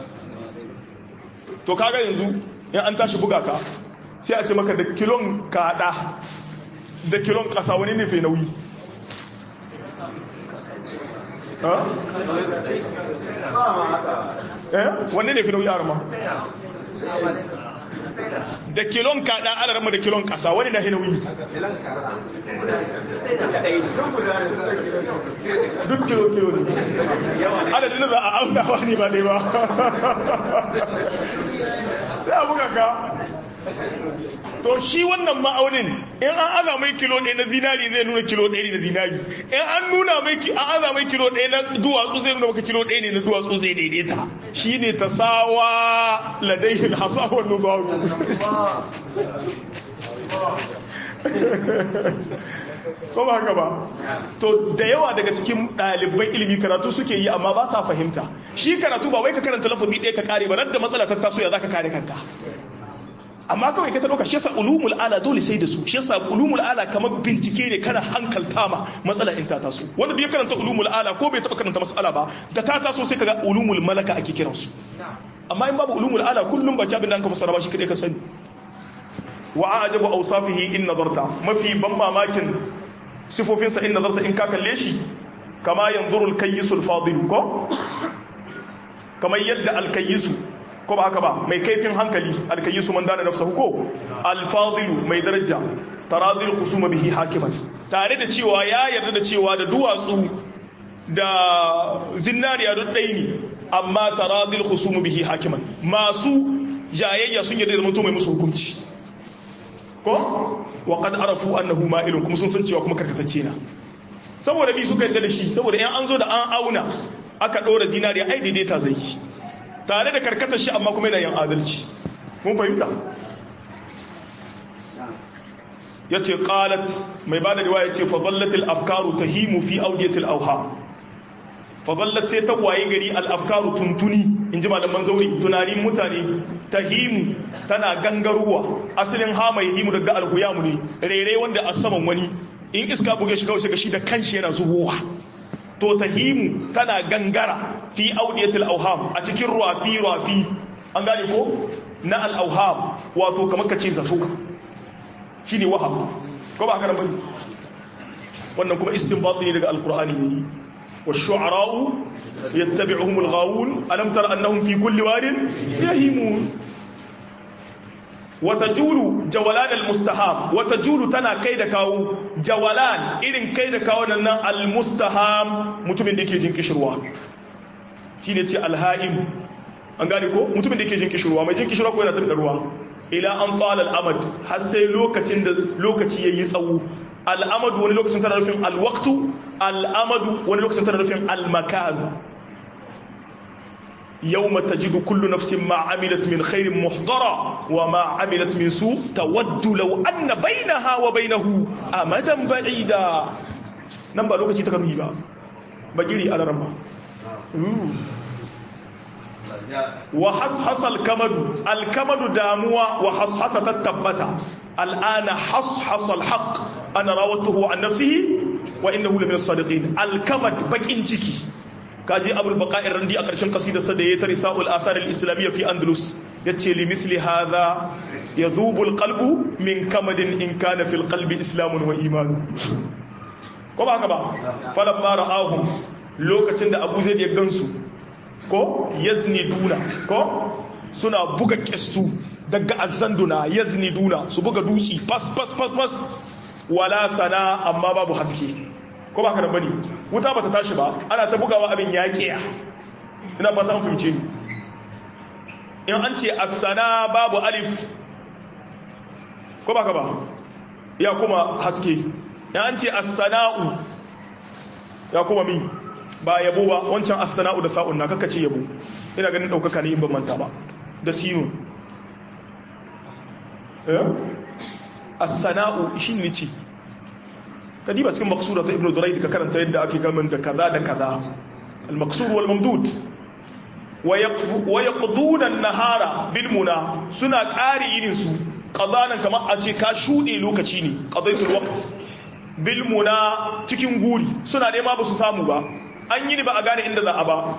to kaga yanzu in an tashi buga ka sai a ce maka da kilon kaɗa da kilon ƙasa wani ne fai nauyi wanne ne fi nauyi arama da kilon kaɗa ana rama da kilon ƙasa wani na nauyi duk kilo kilo ne adadin za a auna wani ba ne ba sai a buga ka to shi wannan ma'aunin in an aza mai kilo ɗaya na zinari zai nuna kilo ɗaya ne na zinari in an nuna mai an aza mai kilo ɗaya na duwatsu zai nuna maka kilo ɗaya ne na duwatsu zai daidaita shi ne ta sawa ladaihin hasawar nubaru ko ba haka ba to da yawa daga cikin ɗaliban ilimi karatu suke yi amma ba sa fahimta shi karatu ba wai ka karanta lafazi ɗaya ka kare ba da matsala ta taso ya za ka kare kanka amma kawai ka ta dauka shi yasa ulumul ala dole sai da su shi yasa ulumul ala kamar bincike ne kana hankalta ma matsala in ta taso wanda bai karanta ulumul ala ko bai taba karanta mas'ala ba da ta taso sai kaga ulumul malaka ake kiran su amma in babu ulumul ala kullum ba jabin da ka fassara ba shi kadai ka sani wa ajabu awsafihi in nazarta mafi ban mamakin sifofin sa in nazarta in ka kalle shi kama yanzuru al-kayyisul fadil ko kamar yadda al-kayyisu ko ba haka ba mai kaifin hankali alkayisu man dana nafsahu ko alfadilu mai daraja taradil khusuma bihi hakiman tare da cewa ya yarda da cewa da duwatsu da zinariya duk ɗai ne amma taradil khusuma bihi hakiman masu jayayya sun yarda da mutum mai musu hukunci ko wa qad arafu annahu ma'ilun kuma sun san cewa kuma karkatacce na saboda bi suka yarda da shi saboda in an zo da an auna aka ɗora zinariya ai daidaita zai yi tare da karkatar shi amma kuma yana yin adalci mun fahimta yace qalat mai bada riwaya yace fa dhallatil afkaru tahimu fi awdiyatil awham fa dhallat sai ta waye gari al afkaru tuntuni inji malaman zauri tunanin mutane tahimu tana gangaruwa asalin ha mai himu daga alhuyamu ne rere wanda a saman wani in iska buge shi kawai sai shi da kanshi yana zubowa to tahimu tana gangara fi audiyatil auham a cikin rafi rafi an gane ko na al auham wato kamar kace zato shine waham ko ba haka bane wannan kuma istinbat ne daga alqur'ani ne wash-shu'ara'u yattabi'uhum al-ghawun alam tara annahum fi kulli wadin yahimun watajulu jawalan almustaham watajulu tana kai da kawo jawalan irin kai da kawo nan almustaham mutumin da yake jin kishirwa shine ce alhaim an gane ko mutumin da yake jin kishirwa mai jin kishirwa ko yana tafi da ruwa ila an qala al-amad har sai lokacin da lokaci yayi tsawo al-amad wani lokacin tana nufin al-waqtu al-amad wani lokacin tana nufin al-makan يوم تجد كل نفس ما عملت من خير محضرا وما عملت من سوء تود لو أن بينها وبينه أمدا بعيدا نمبر لوكتي تكمي با بجري على رمى وحصحص الكمد الكمد داموا وحصحص تتبتا الآن حصحص الحق أنا راودته عن نفسه وإنه لمن الصادقين الكمد بكين جيكي kaji abul baqa'ir randi a ƙarshen qasidarsa da ya tari sa'ul athar al-islamiyya fi andalus yace li mithli hadha yadhubu al-qalbu min kamadin in kana fil qalbi islamun wa iman ko ba haka ba falamma ra'ahum lokacin da abu zai ya gansu ko yazni duna ko suna buga kissu daga azzanduna yazni duna su buga duci fas fas fas fas wala sana amma babu haske ko ba haka da bane wuta ba ta tashi ba ana ta bugawa abin yaƙiya ina ba ta fahimce ni in an ce asana babu alif ko ba ka ba ya kuma haske in an ce asana'u ya kuma mi ba yabo ba wancan asana'u da sa'un na kakace yabo ina ganin ɗaukaka ne in ban manta ba da siyun asana'u shi ne ce kadiba cikin maksura ta ibnu durayd ka karanta yadda ake kalman da kaza da kaza al-maqsur wal mamdud wa yaqduna an-nahara bil muna suna ƙari yinin su qadanan kamar a ce ka shude lokaci ne qadaitul waqt bil muna cikin guri suna nema ba su samu ba an yi ni ba a gane inda za a ba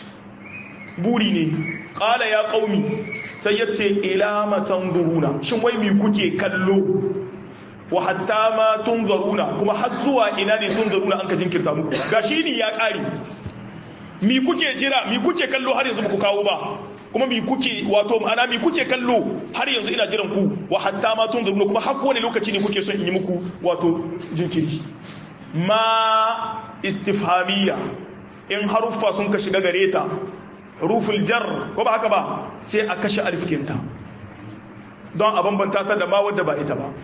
buri ne qala ya qaumi sai yace ila matanzuruna shin wai me kuke kallo wa hatta ma tunzaruna kuma har zuwa ina ne tunzaruna an ka jinkirta muku gashi ni ya kare mi kuke jira mi kuke kallo har yanzu ku kawo ba kuma mi kuke wato ma'ana mi kuke kallo har yanzu ina jiran ku wa hatta ma tunzaruna kuma har kowane lokaci ne kuke son in yi muku wato jinkiri ma istifhamiyya in haruffa sun ka shiga gare ta ruful jar ko ba haka ba sai a kashe alifkinta don a bambanta ta da ma wadda ba ita ba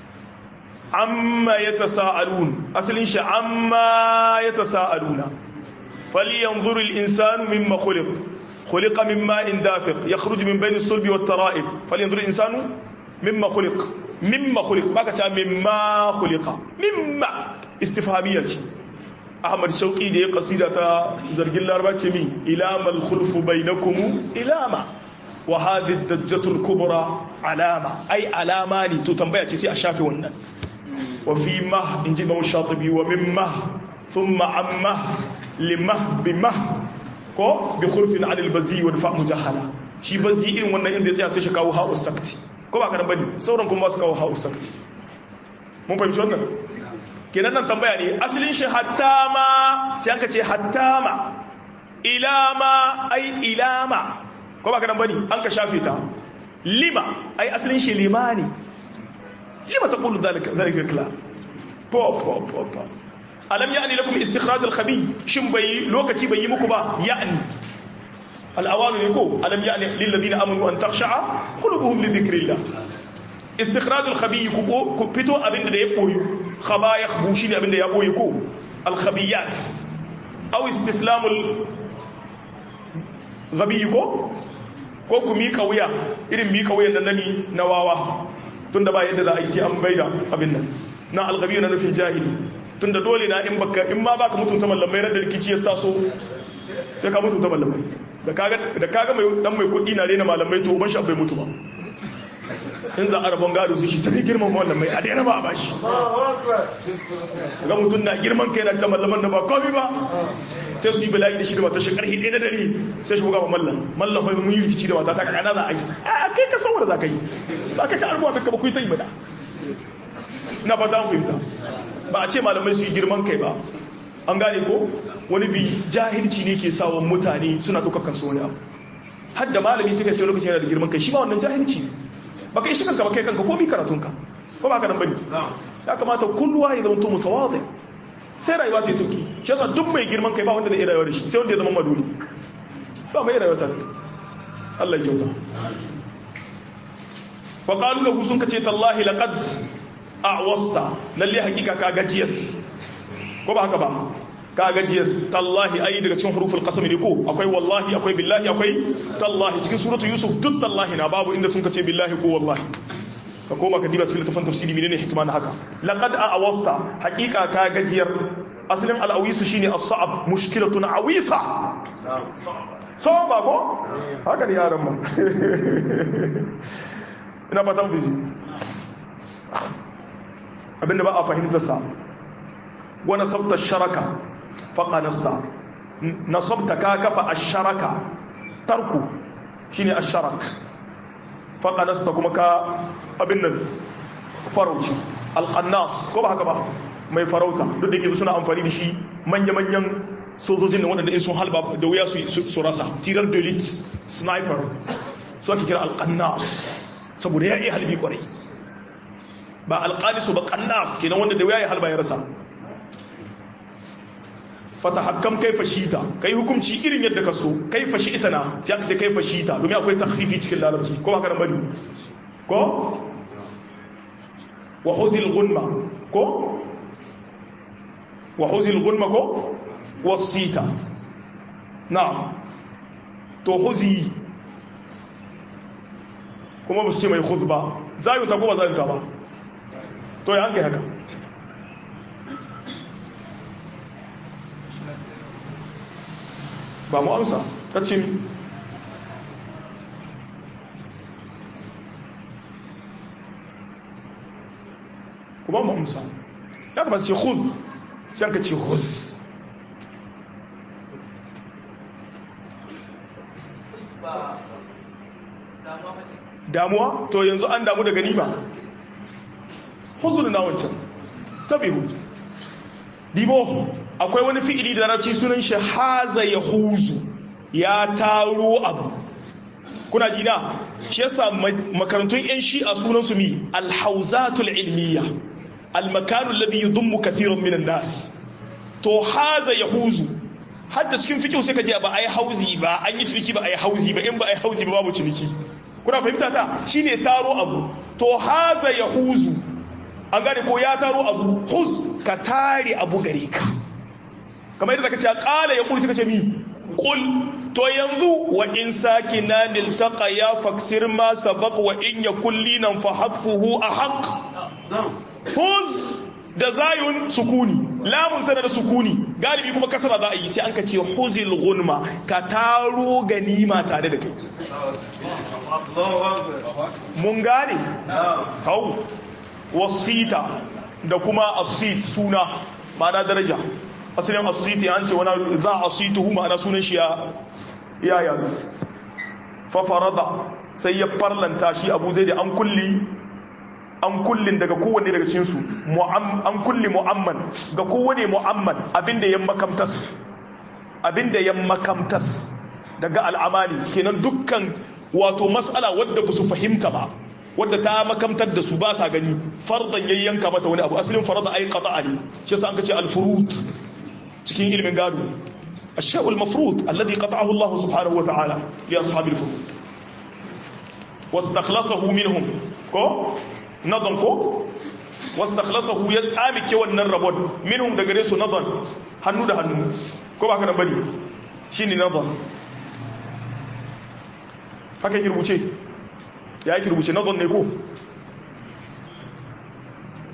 amma ya tasa'alun asalin shi amma ya tasa'aluna falyanzuru al-insanu mimma khuliq khuliqa min ma'in dafiq yakhruju min bayni as-sulbi wat-tara'ib falyanzuru al-insanu mimma khuliq mimma khuliq baka ta mimma khuliqa mimma istifhamiyya ce ahmad shauqi da ya kasida ta zargin laraba ce mi ilamal khulfu bainakum ilama wa hadhihi dajjatul kubra alama ai alama ne to tambaya ce sai a shafe wannan وفي مه إنجي مو الشاطبي ومن مه ثم عن مه لمه بمه ko bi khulfin an albazi wa fa mujahala shi bazi irin wannan inda ya tsaya sai shi kawo ha'u sakti ko ba kana bane sauran kuma su kawo ha'u sakti mun fahimci wannan kenan nan tambaya ne asalin shi hatta ma sai an ka ce hatta ma ilama ai ilama ko ba kana bane an ka shafe ta lima ai asalin shi limani لما تقول ذلك ذلك الكلام بو بو بو بو ألم يعني لكم استخراج الخبي شم بي لوكتي بي مكبا يعني الأوان يقول ألم يعني للذين أمنوا أن تخشع قلوبهم لذكر الله استخراج الخبي كبتو أبن دا يبوي خبا يخبوشين أبن دا يبوي كو الخبيات أو استسلام الغبي كو ko ku mika wuya irin mika wuyan da nami na wawa tunda ba yadda za a yi sai an baida abin nan na algabi na nufin jahili tunda dole na in baka in ma baka mutunta mallamai ran da rikici ya taso sai ka mutunta mallamai da kaga da kaga mai dan mai kuɗi na rena malamai to ban shi bai mutu ba in za a rabon gado su shi ta girman mallamai a daina ba a bashi ga mutum na girman kai na ta mallaman da ba komi ba sai su yi bala'i da shi da mata shi karhi ɗaya da dare sai shi ga ba mallan mallan fa mun yi rikici da mata ta kana za a yi a kai ka san wanda za ka yi ba ka ka albuwa ta ba ku yi ta yi ba da na fata an fahimta ba a ce malamai su yi girman kai ba an gane ko wani bi jahilci ne ke sawa mutane suna ɗaukar kansu wani abu har da malami suka ce lokacin yana da girman kai shi ba wannan jahilci ne ba ka yi shi kanka ba kai kanka ko mi karatunka ko ba ka nan bane ya kamata kulluwa ya zama mutawadhi sai rayuwa ta yi sauki shi yasa duk mai girman kai ba wanda zai rayuwa da shi sai wanda ya zama maduni ba mai rayuwa ta Allah ya kyauta wa qalu lahu sun kace tallahi laqad a'wasta lalle hakika ka gajiyas ko ba haka ba ka gajiyas tallahi ai daga cikin huruful qasam ne ko akwai wallahi akwai billahi akwai tallahi cikin suratu yusuf duk tallahi na babu inda sun kace billahi ko wallahi ka koma ka diba cikin littafin tafsiri menene hikima na haka laqad a'wasta hakika ka gajiyar asalin al-awisu shine as-sa'ab mushkilatun awisa so ba ko haka ne yaran ma ina fatan fi abinda ba a fahimtar sa wa nasabta sharaka faqa nasta nasabta ka kafa ash-sharaka tarku shine ash-sharak faqa nasta kuma ka abin nan farauci alƙannas ko ba haka ba mai farauta duk da ke suna amfani da shi manya-manyan sojojin da waɗanda in sun halba da wuya su rasa tirar delete sniper su ake kira alƙannas saboda ya iya halbi kwarai ba alƙalisu ba ƙannas kenan wanda da wuya ya halba ya rasa fata hakkam kai fashita kai hukunci irin yadda ka so kai fashi ita na sai aka ce kai fashita domin akwai takfifi cikin larabci ko ba ka nan bari ko wa huzil gunma ko wa huzil gunma ko wasita na'am to huzi kuma ba su ce mai huz ba zayuta ko ba zayuta ba to ya hanke haka ba mu amsa ta ce kuma mu amsa ya kamata ce khuz sai ka ce khuz damuwa to yanzu an damu da gani ba huzun na wancan tabihu dibo akwai wani fi'ili da larabci sunan shi haza ya huzu ya taro abu kuna jina shi yasa makarantun yan shi'a sunan su mi alhauzatul ilmiya almakanu alladhi yudummu kathiran minan nas to haza ya huzu hatta cikin fikihu sai ka je ba ai hauzi ba an yi ciniki ba ai hauzi ba in ba ai hauzi ba babu ciniki kuna fahimta ta shine taro abu to haza ya huzu an gane ko ya taro abu huz ka tare abu gare ka kamar yadda ka ce kala ya kuli suka ce mi kul to yanzu wa in sakina niltaqa ya faksir ma sabaq wa in yakul linan fa hafuhu ahaq huz da zayun sukuni lamun tana da sukuni galibi kuma kasara za a yi sai an ka ce huzil gunma ka taro ganima tare da kai mun gane kawo wasita da kuma asit suna ma'ana daraja asalin asiti an ce wani za a asituhu ma'ana sunan shi ya yadu fafarada sai ya farlanta shi abu zai da an kulli an kullin daga kowanne daga cinsu an kulli mu'amman ga kowane mu'amman abinda ya makamtas abinda ya makamtas daga al'amali kenan dukkan wato matsala wadda ba su fahimta ba wadda ta makamtar da su ba sa gani fardan yayyanka mata wani abu asalin farada ai qata'a ne shi yasa an kace al-furud cikin ilimin gado الشيء المفروض الذي قطعه الله سبحانه وتعالى لأصحاب الفروض واستخلصه منهم كو نظن كو واستخلصه يتسامي كي wannan rabon minhum daga gare su nazan hannu da hannu ko ba ka nan bane shine nazan haka ki rubuce ya ki rubuce nazan ne ko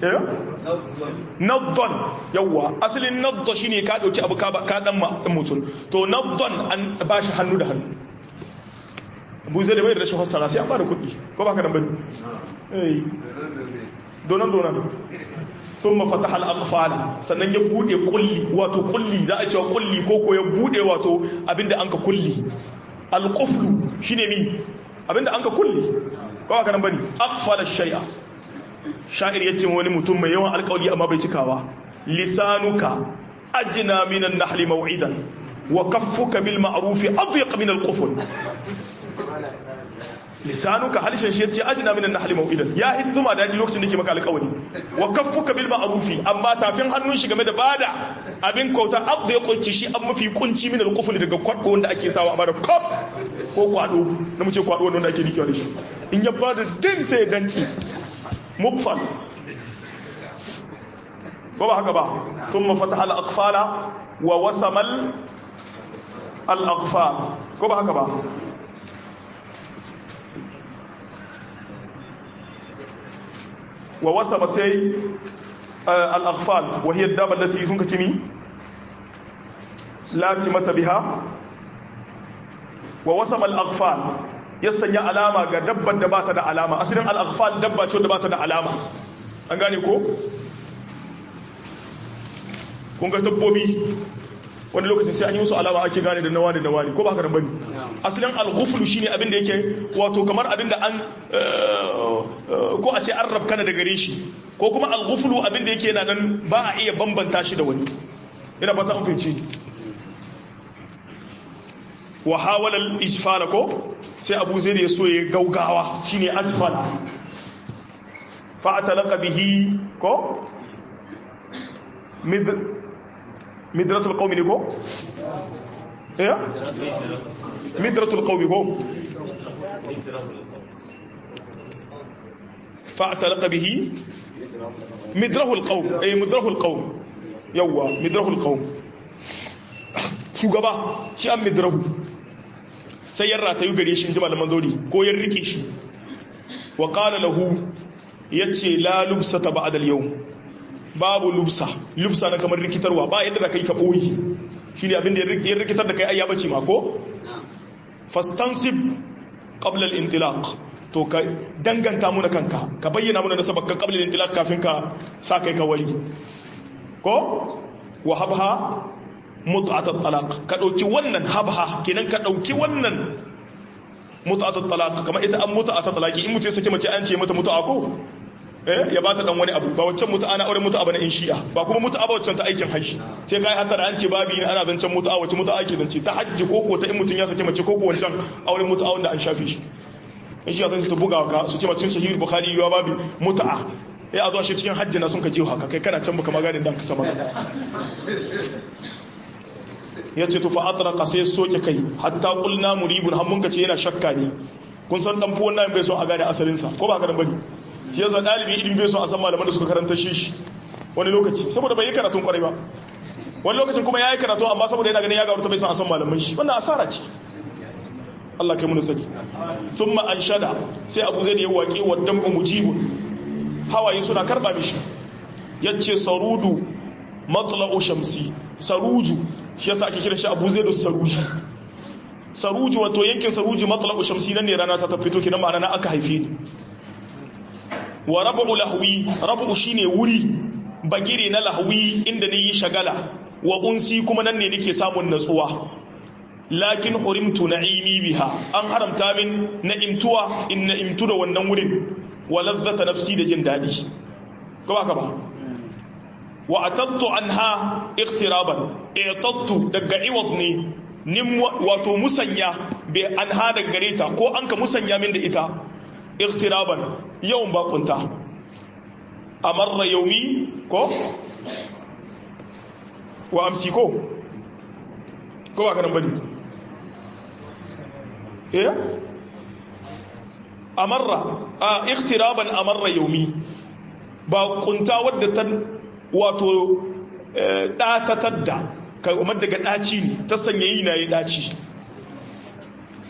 eh naddon yawa asalin naddo shine ka dauki abu ka ka dan mutum to naddon an bashi hannu da hannu abu zai da bai da rashin fassara sai an bada kuɗi ko ba ka dan bane eh donan donan sun mafataha al'afala sannan ya bude kulli wato kulli za a cewa kulli ko ko ya bude wato abinda an ka kulli alƙuflu shi ne mi abinda an ka kulli kawai kanan bane akfala shari'a sha'ir ya ce wani mutum mai yawan alƙawli amma bai cikawa lisanuka ajina minan nahli maw'idan wa kaffuka bil ma'rufi adyaq min al-qufl lisanuka halishin shi yace ajina minan nahli maw'idan ya hizzuma dadi lokacin da ke maka alƙawari wa kaffuka bil ma'rufi amma tafin hannun shi game da bada abin kauta abda ya kunci shi an mafi kunci min al-qufl daga kwaddo wanda ake sawa amma da kop ko kwado na mu ce kwado wanda ake rikewa da shi in ya bada din sai ya danci mukfal ko ba haka ba thumma fataha al-aqfala wa wasamal al-aqfal ko ba haka ba wa wasaba sai al-aghfal wa hiya ad-daba allati sun kace mi la simata biha wa wasaba al-aghfal ya sanya alama ga dabbar da bata da alama asalin al-aghfal dabba ce da bata da alama an gane ko kun ga dabbobi wani lokacin sai an yi musu alama ake gane da nawa da nawa ne ko ba ka bane asalin al-ghuflu shine abin da yake wato kamar abin da an ko a ce an rabkana da gare shi ko kuma al-ghuflu abin da yake yana nan ba a iya bambanta shi da wani ina fata an fahimci wa hawala al-ijfala ko sai Abu Zaid ya so ya gaugawa shine ajfala fa atalaqa bihi ko mid midratul qaumi ne ko eh midratul qaumi ko fa'talaqa bihi midrahul qaum eh midrahul qaum yawa midrahul qaum shugaba shi an midrahu sai ya ratayu gare shi jima da manzori ko ya rike shi wa qala lahu yace la lubsata ba'da al-yawm babu lubsa lubsa na kamar rikitarwa ba yadda da kai ka boyi shine abin da ya rikitar da kai ai ya bace ma ko fastansib qabla al-intilaq to ka danganta mu kanka ka bayyana mana nasabar ka qabla al-intilaq kafin ka sa kai ka wali ko wa habha mut'at at-talaq ka dauki wannan habha kenan ka dauki wannan mut'at at-talaq kamar ita an mut'at at-talaqi in mutum ya sake mace an ce mata mut'a ko eh ya bata dan wani abu ba waccan mutu ana auren mutu abu na in shi'a ba kuma mutu abu waccan ta aikin hajji sai kai hatta an ce babi ne ana zancen mutu wacce mutu ake zance ta hajji ko ko ta in mutun ya sake mace ko ko wancan auren mutu wanda an shafe shi in shi'a sai su buga ka su ce macin sahih bukhari yawa babi mut'a ya zo shi cikin hajji na sun ka je haka kai kana can baka magana dan ka sama ya ce to fa atraqa sai soke kai hatta qulna muribun har mun ka ce yana shakka ne kun san dan fuwan nan bai so a gane asalin sa ko ba ka dan bari shi yasa dalibi idan bai so a san malaman da suka karanta shi wani lokaci saboda bai yi karatun kwarai ba wani lokacin kuma ya yi karatu amma saboda yana ganin ya gaurta bai san a san malaman shi wannan asara ce Allah kai mun sani thumma anshada sai Abu Zaid ya waƙe wa damu mujibun hawaye suna karba mishi yace sarudu matla'u shamsi saruju shi yasa ake kira shi Abu Zaid saruji saruji wato yankin saruji matla'u shamsi nan ne rana ta fito kina ma'ana na aka haife ni wa rabu lahwi rabu shine wuri bagire na lahwi inda ni yi shagala wa unsi kuma nan ne nake samun natsuwa lakin hurimtu na'imi biha an haramta min na'imtuwa in na'imtu da wannan wurin wa ladzata nafsi da jin dadi ko ba ka ba wa atattu anha iqtiraban i'tattu daga iwad ne nim wato musanya bi anha daga gareta ko an ka musanya min da ita iqtiraban yawan bakunta amarra yaumi ko wa amsi ko ko ba kanan bane eh amarra a iqtiraban amarra yaumi bakunta wadda ta wato datatar da kamar daga daci ne ta sanya yi na yi daci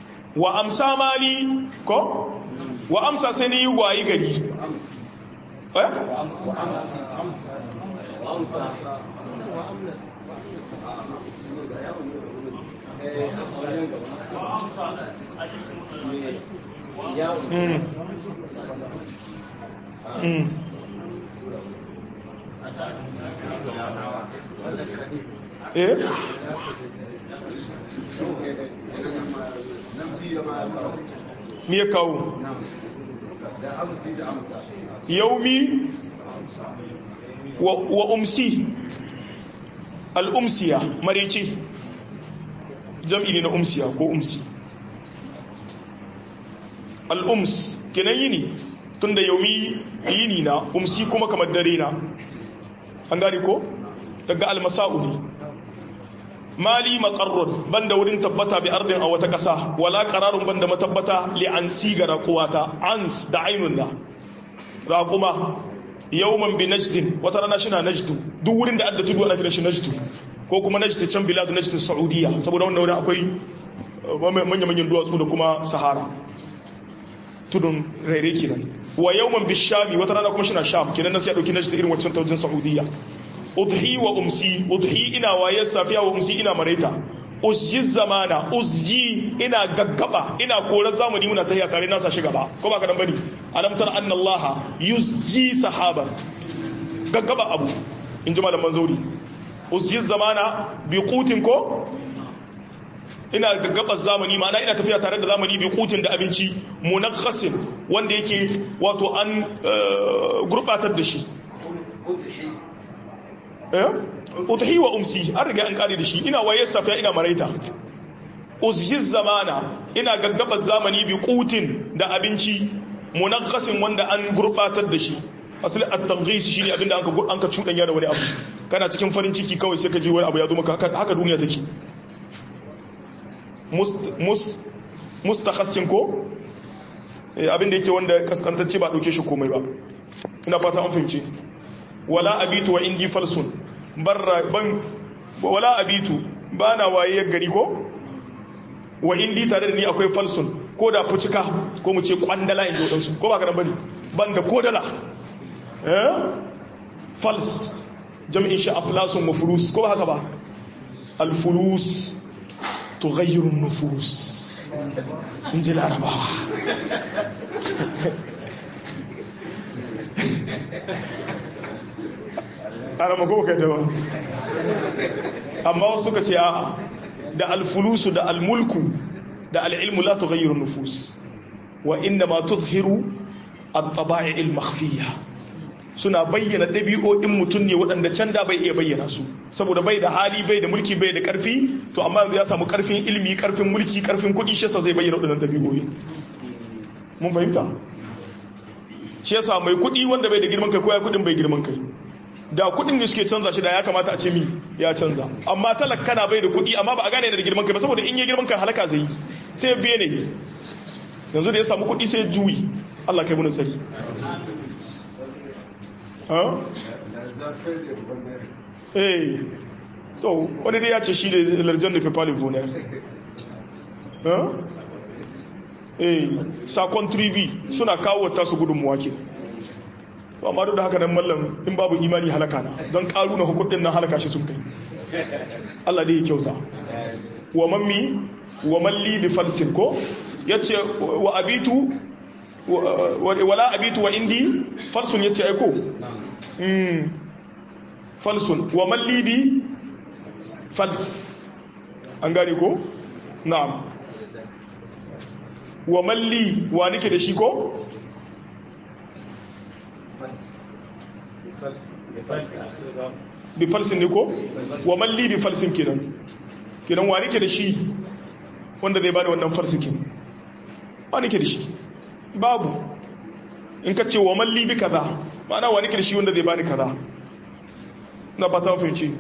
wa amsa mali ko wa amsa sai ni wayi gari eh me ya kawo yaumi wa, wa umsi al'umsiya marece jam'i ne na umsiya ko umsi al'ums kenan yini tun da yaumi yini na umsi kuma kamar dare na an gani ko daga almasa'u ne mali makarrun banda wurin tabbata bi ardin a wata ƙasa wala qararun banda matabbata li an sigara kuwata ans da ainun da raquma yawman bi najdin wata rana shi na najdu duk wurin da adda tudu ana kira shi najdu ko kuma najd can bilad najd saudiya saboda wannan wurin akwai manyan manyan duwatsu da kuma sahara tudun rere kenan wa yawman bi shami wata rana kuma shi na sham kenan nan sai a dauki najd irin wancan taujin saudiya udhi wa umsi udhi ina wayar safiya wa umsi ina maraita uzji zamana uzji ina gaggaba ina korar zamani muna tahiya tare na sashi gaba ko ba ka dan bane alam tar anna allaha yuzji sahaba gaggaba abu in ji malaman zauri uzji zamana bi qutin ko ina gaggaba zamani ma'ana ina tafiya tare da zamani bi qutin da abinci munakhasin wanda yake wato an gurbatar da shi udhi wa umsi an riga an kare da shi ina waye safiya ina maraita uzhiz zamana ina gaggaba zamani bi qutin da abinci munakhasin wanda an gurbatar da shi asali at-tanghis shine abinda anka anka cudanya da wani abu kana cikin farin ciki kawai sai ka ji wani abu ya zo maka haka duniya take mus mus mustakhassin ko abinda yake wanda kaskantacce ba dauke shi komai ba ina fata an fahimci wala abitu wa indi falsun barra ban wala abitu bana waye gari ko wa indi tare da ni akwai falsun ko da fucika ko mu ce kwandala in jodan su ko ba kana bane ban da kodala eh fals jam'in shi aflasun wa furus ko ba haka ba al fulus tughayyiru an-nufus inji larabawa ana mako ka da amma wasu suka ce a da alfulusu da almulku da al'ilmu la tughayyiru nufus wa inna ma tuzhiru at-taba'i al-makhfiyya suna bayyana dabi'o'in mutum ne waɗanda can da bai iya bayyana su saboda bai da hali bai da mulki bai da ƙarfi to amma yanzu ya samu ƙarfin ilimi ƙarfin mulki ƙarfin kuɗi shi yasa zai bayyana waɗannan dabi'o'i mun fahimta shi yasa mai kuɗi wanda bai da girman kai ko ya kuɗin bai girman kai da kudin da suke canza shi da ya kamata a ce mi ya canza amma talaka na bai da kudi amma ba a gane da girman kai ba saboda in ya girman kai halaka zai sai biye ne yanzu da ya samu kudi sai juyi Allah kai munin sari eh to wani dai ya ce shi da larjan da pepali voner eh sakon tribi suna kawo tasu gudunmuwa ke to amma duk da haka nan mallam in babu imani halaka na don karu na hukudin nan halaka shi sun kai Allah dai ya kyauta wa mammi wa malli bi falsin ko yace wa abitu wala abitu wa indi falsun yace ai ko mm falsun wa malli bi fals an gane ko na'am wa malli wa nake da shi ko bi falsin ne ko wa malli bi falsin kenan kenan wa nake da shi wanda zai bani wannan farsikin wa nake da shi babu in ka ce wa malli bi kaza ma'ana wa nake da shi wanda zai bani kaza na ba ta fahimci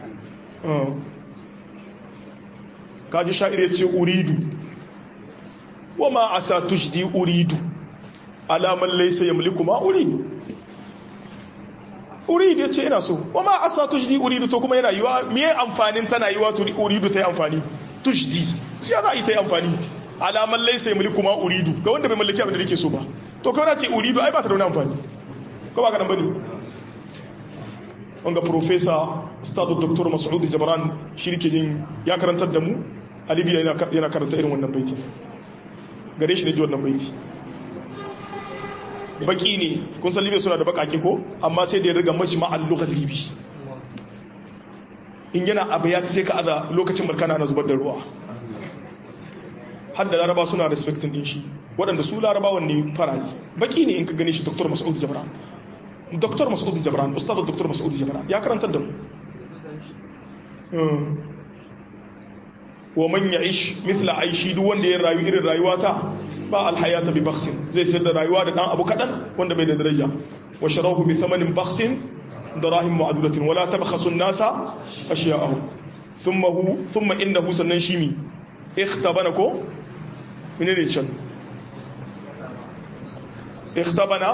kaji sha'ir ya ce uridu wa ma asa tujdi uridu alaman laisa yamliku ma uridu uridu ya ce ina so wa ma asa tujdi uridu to kuma yana yiwa miye amfanin tana yiwa to uridu ta yi amfani tujdi ya za a yi ta yi amfani alaman laisa yamliku ma uridu ga wanda bai mallaki abin da nake so ba to kawai na ce uridu ai ba ta da wani amfani ko ba ka nan bane wanga professor ustadu dr mas'ud jabran shirke jin ya karantar da mu a libya yana karanta irin wannan baiti gare shi da ji wannan baiti baki ne kun san libya suna da bakake ko amma sai da ya riga mashi ma'al lughar libi in yana abu ya sai ka aza lokacin barkana na zubar da ruwa har da laraba suna respecting din shi waɗanda su larabawan ne farari baki ne in ka gane shi dr mas'ud jabran dr mas'ud jabran ustaz dr mas'ud jabran ya karanta da mu wa man ya'ish mithla aishi duk wanda ya rayu irin rayuwata ba alhayata bi bakhsin zai sayar da rayuwa da dan abu kadan wanda bai da daraja wa sharahu bi thamanin bakhsin darahim ma'dulatin wala tabkhasu an-nasa ashya'ahum thumma hu thumma innahu sannan shimi ikhtabana ko menene can ikhtabana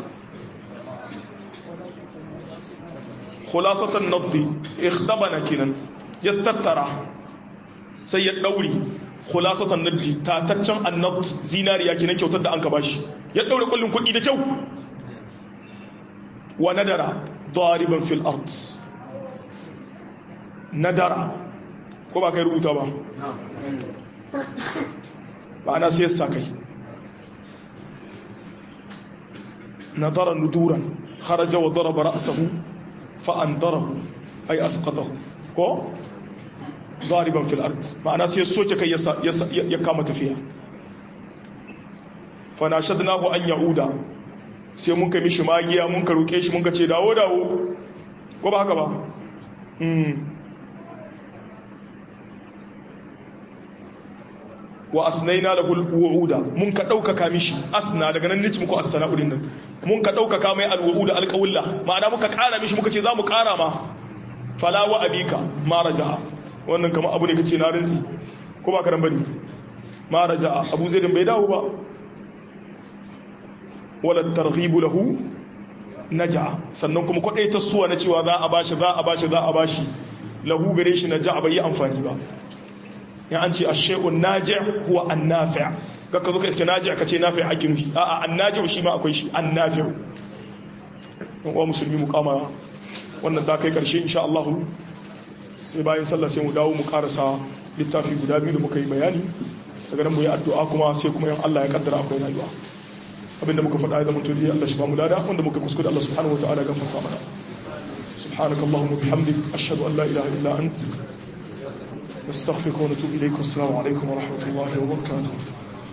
khulasatan naddi ikhtabana kinan ya tattara sai ya dauri khulasatan naddi tataccen annab zinariya kinan kyautar da an ka bashi ya daure kullun kudi da kyau wa nadara dariban fil ard nadara ko ba kai rubuta ba ba ana sai sa kai nadara nuduran kharaja wa daraba ra'sahu fa'andarahu ai asqatahu ko dariban fil ard ma'ana sai soke kai ya kama tafiya fa nashadnahu an yauda sai mun kai mishi magiya mun ka roke shi mun ka ce dawo dawo ko ba haka ba wa asnaina lahu alwuuda mun ka daukaka mishi asna daga nan nici muku as-sana'u din nan mun ka daukaka mai alwuuda alqawla ma'ana muka kara mishi muka ce zamu kara ma fala wa abika ma raja'a wannan kamar abu ne kace na rinzi ko ba karan bane ma raja'a abu zaidin bai dawo ba wala targhib lahu naja sannan kuma kwadai ta suwa na cewa za a bashi za a bashi za a bashi lahu gare shi naja bai yi amfani ba ya an ce a shekun naji huwa an nafi ga ka zo ka iske naji aka ce nafi ake nufi a an naji shi ma akwai shi an nafi wa musulmi mu kama wannan ta kai karshe insha Allah sai bayan sallah sai mu dawo mu karasa littafi guda biyu da muka yi bayani daga nan mu yi addu'a kuma sai kuma yan Allah ya kaddara akwai rayuwa abinda muka faɗa ya zama to Allah shi ba mu lada wanda muka kuskure Allah subhanahu wa ta'ala gafarta mana subhanakallahumma bihamdik ashhadu an la ilaha illa anta نستغفرك ونتوب إليكم السلام عليكم ورحمة الله وبركاته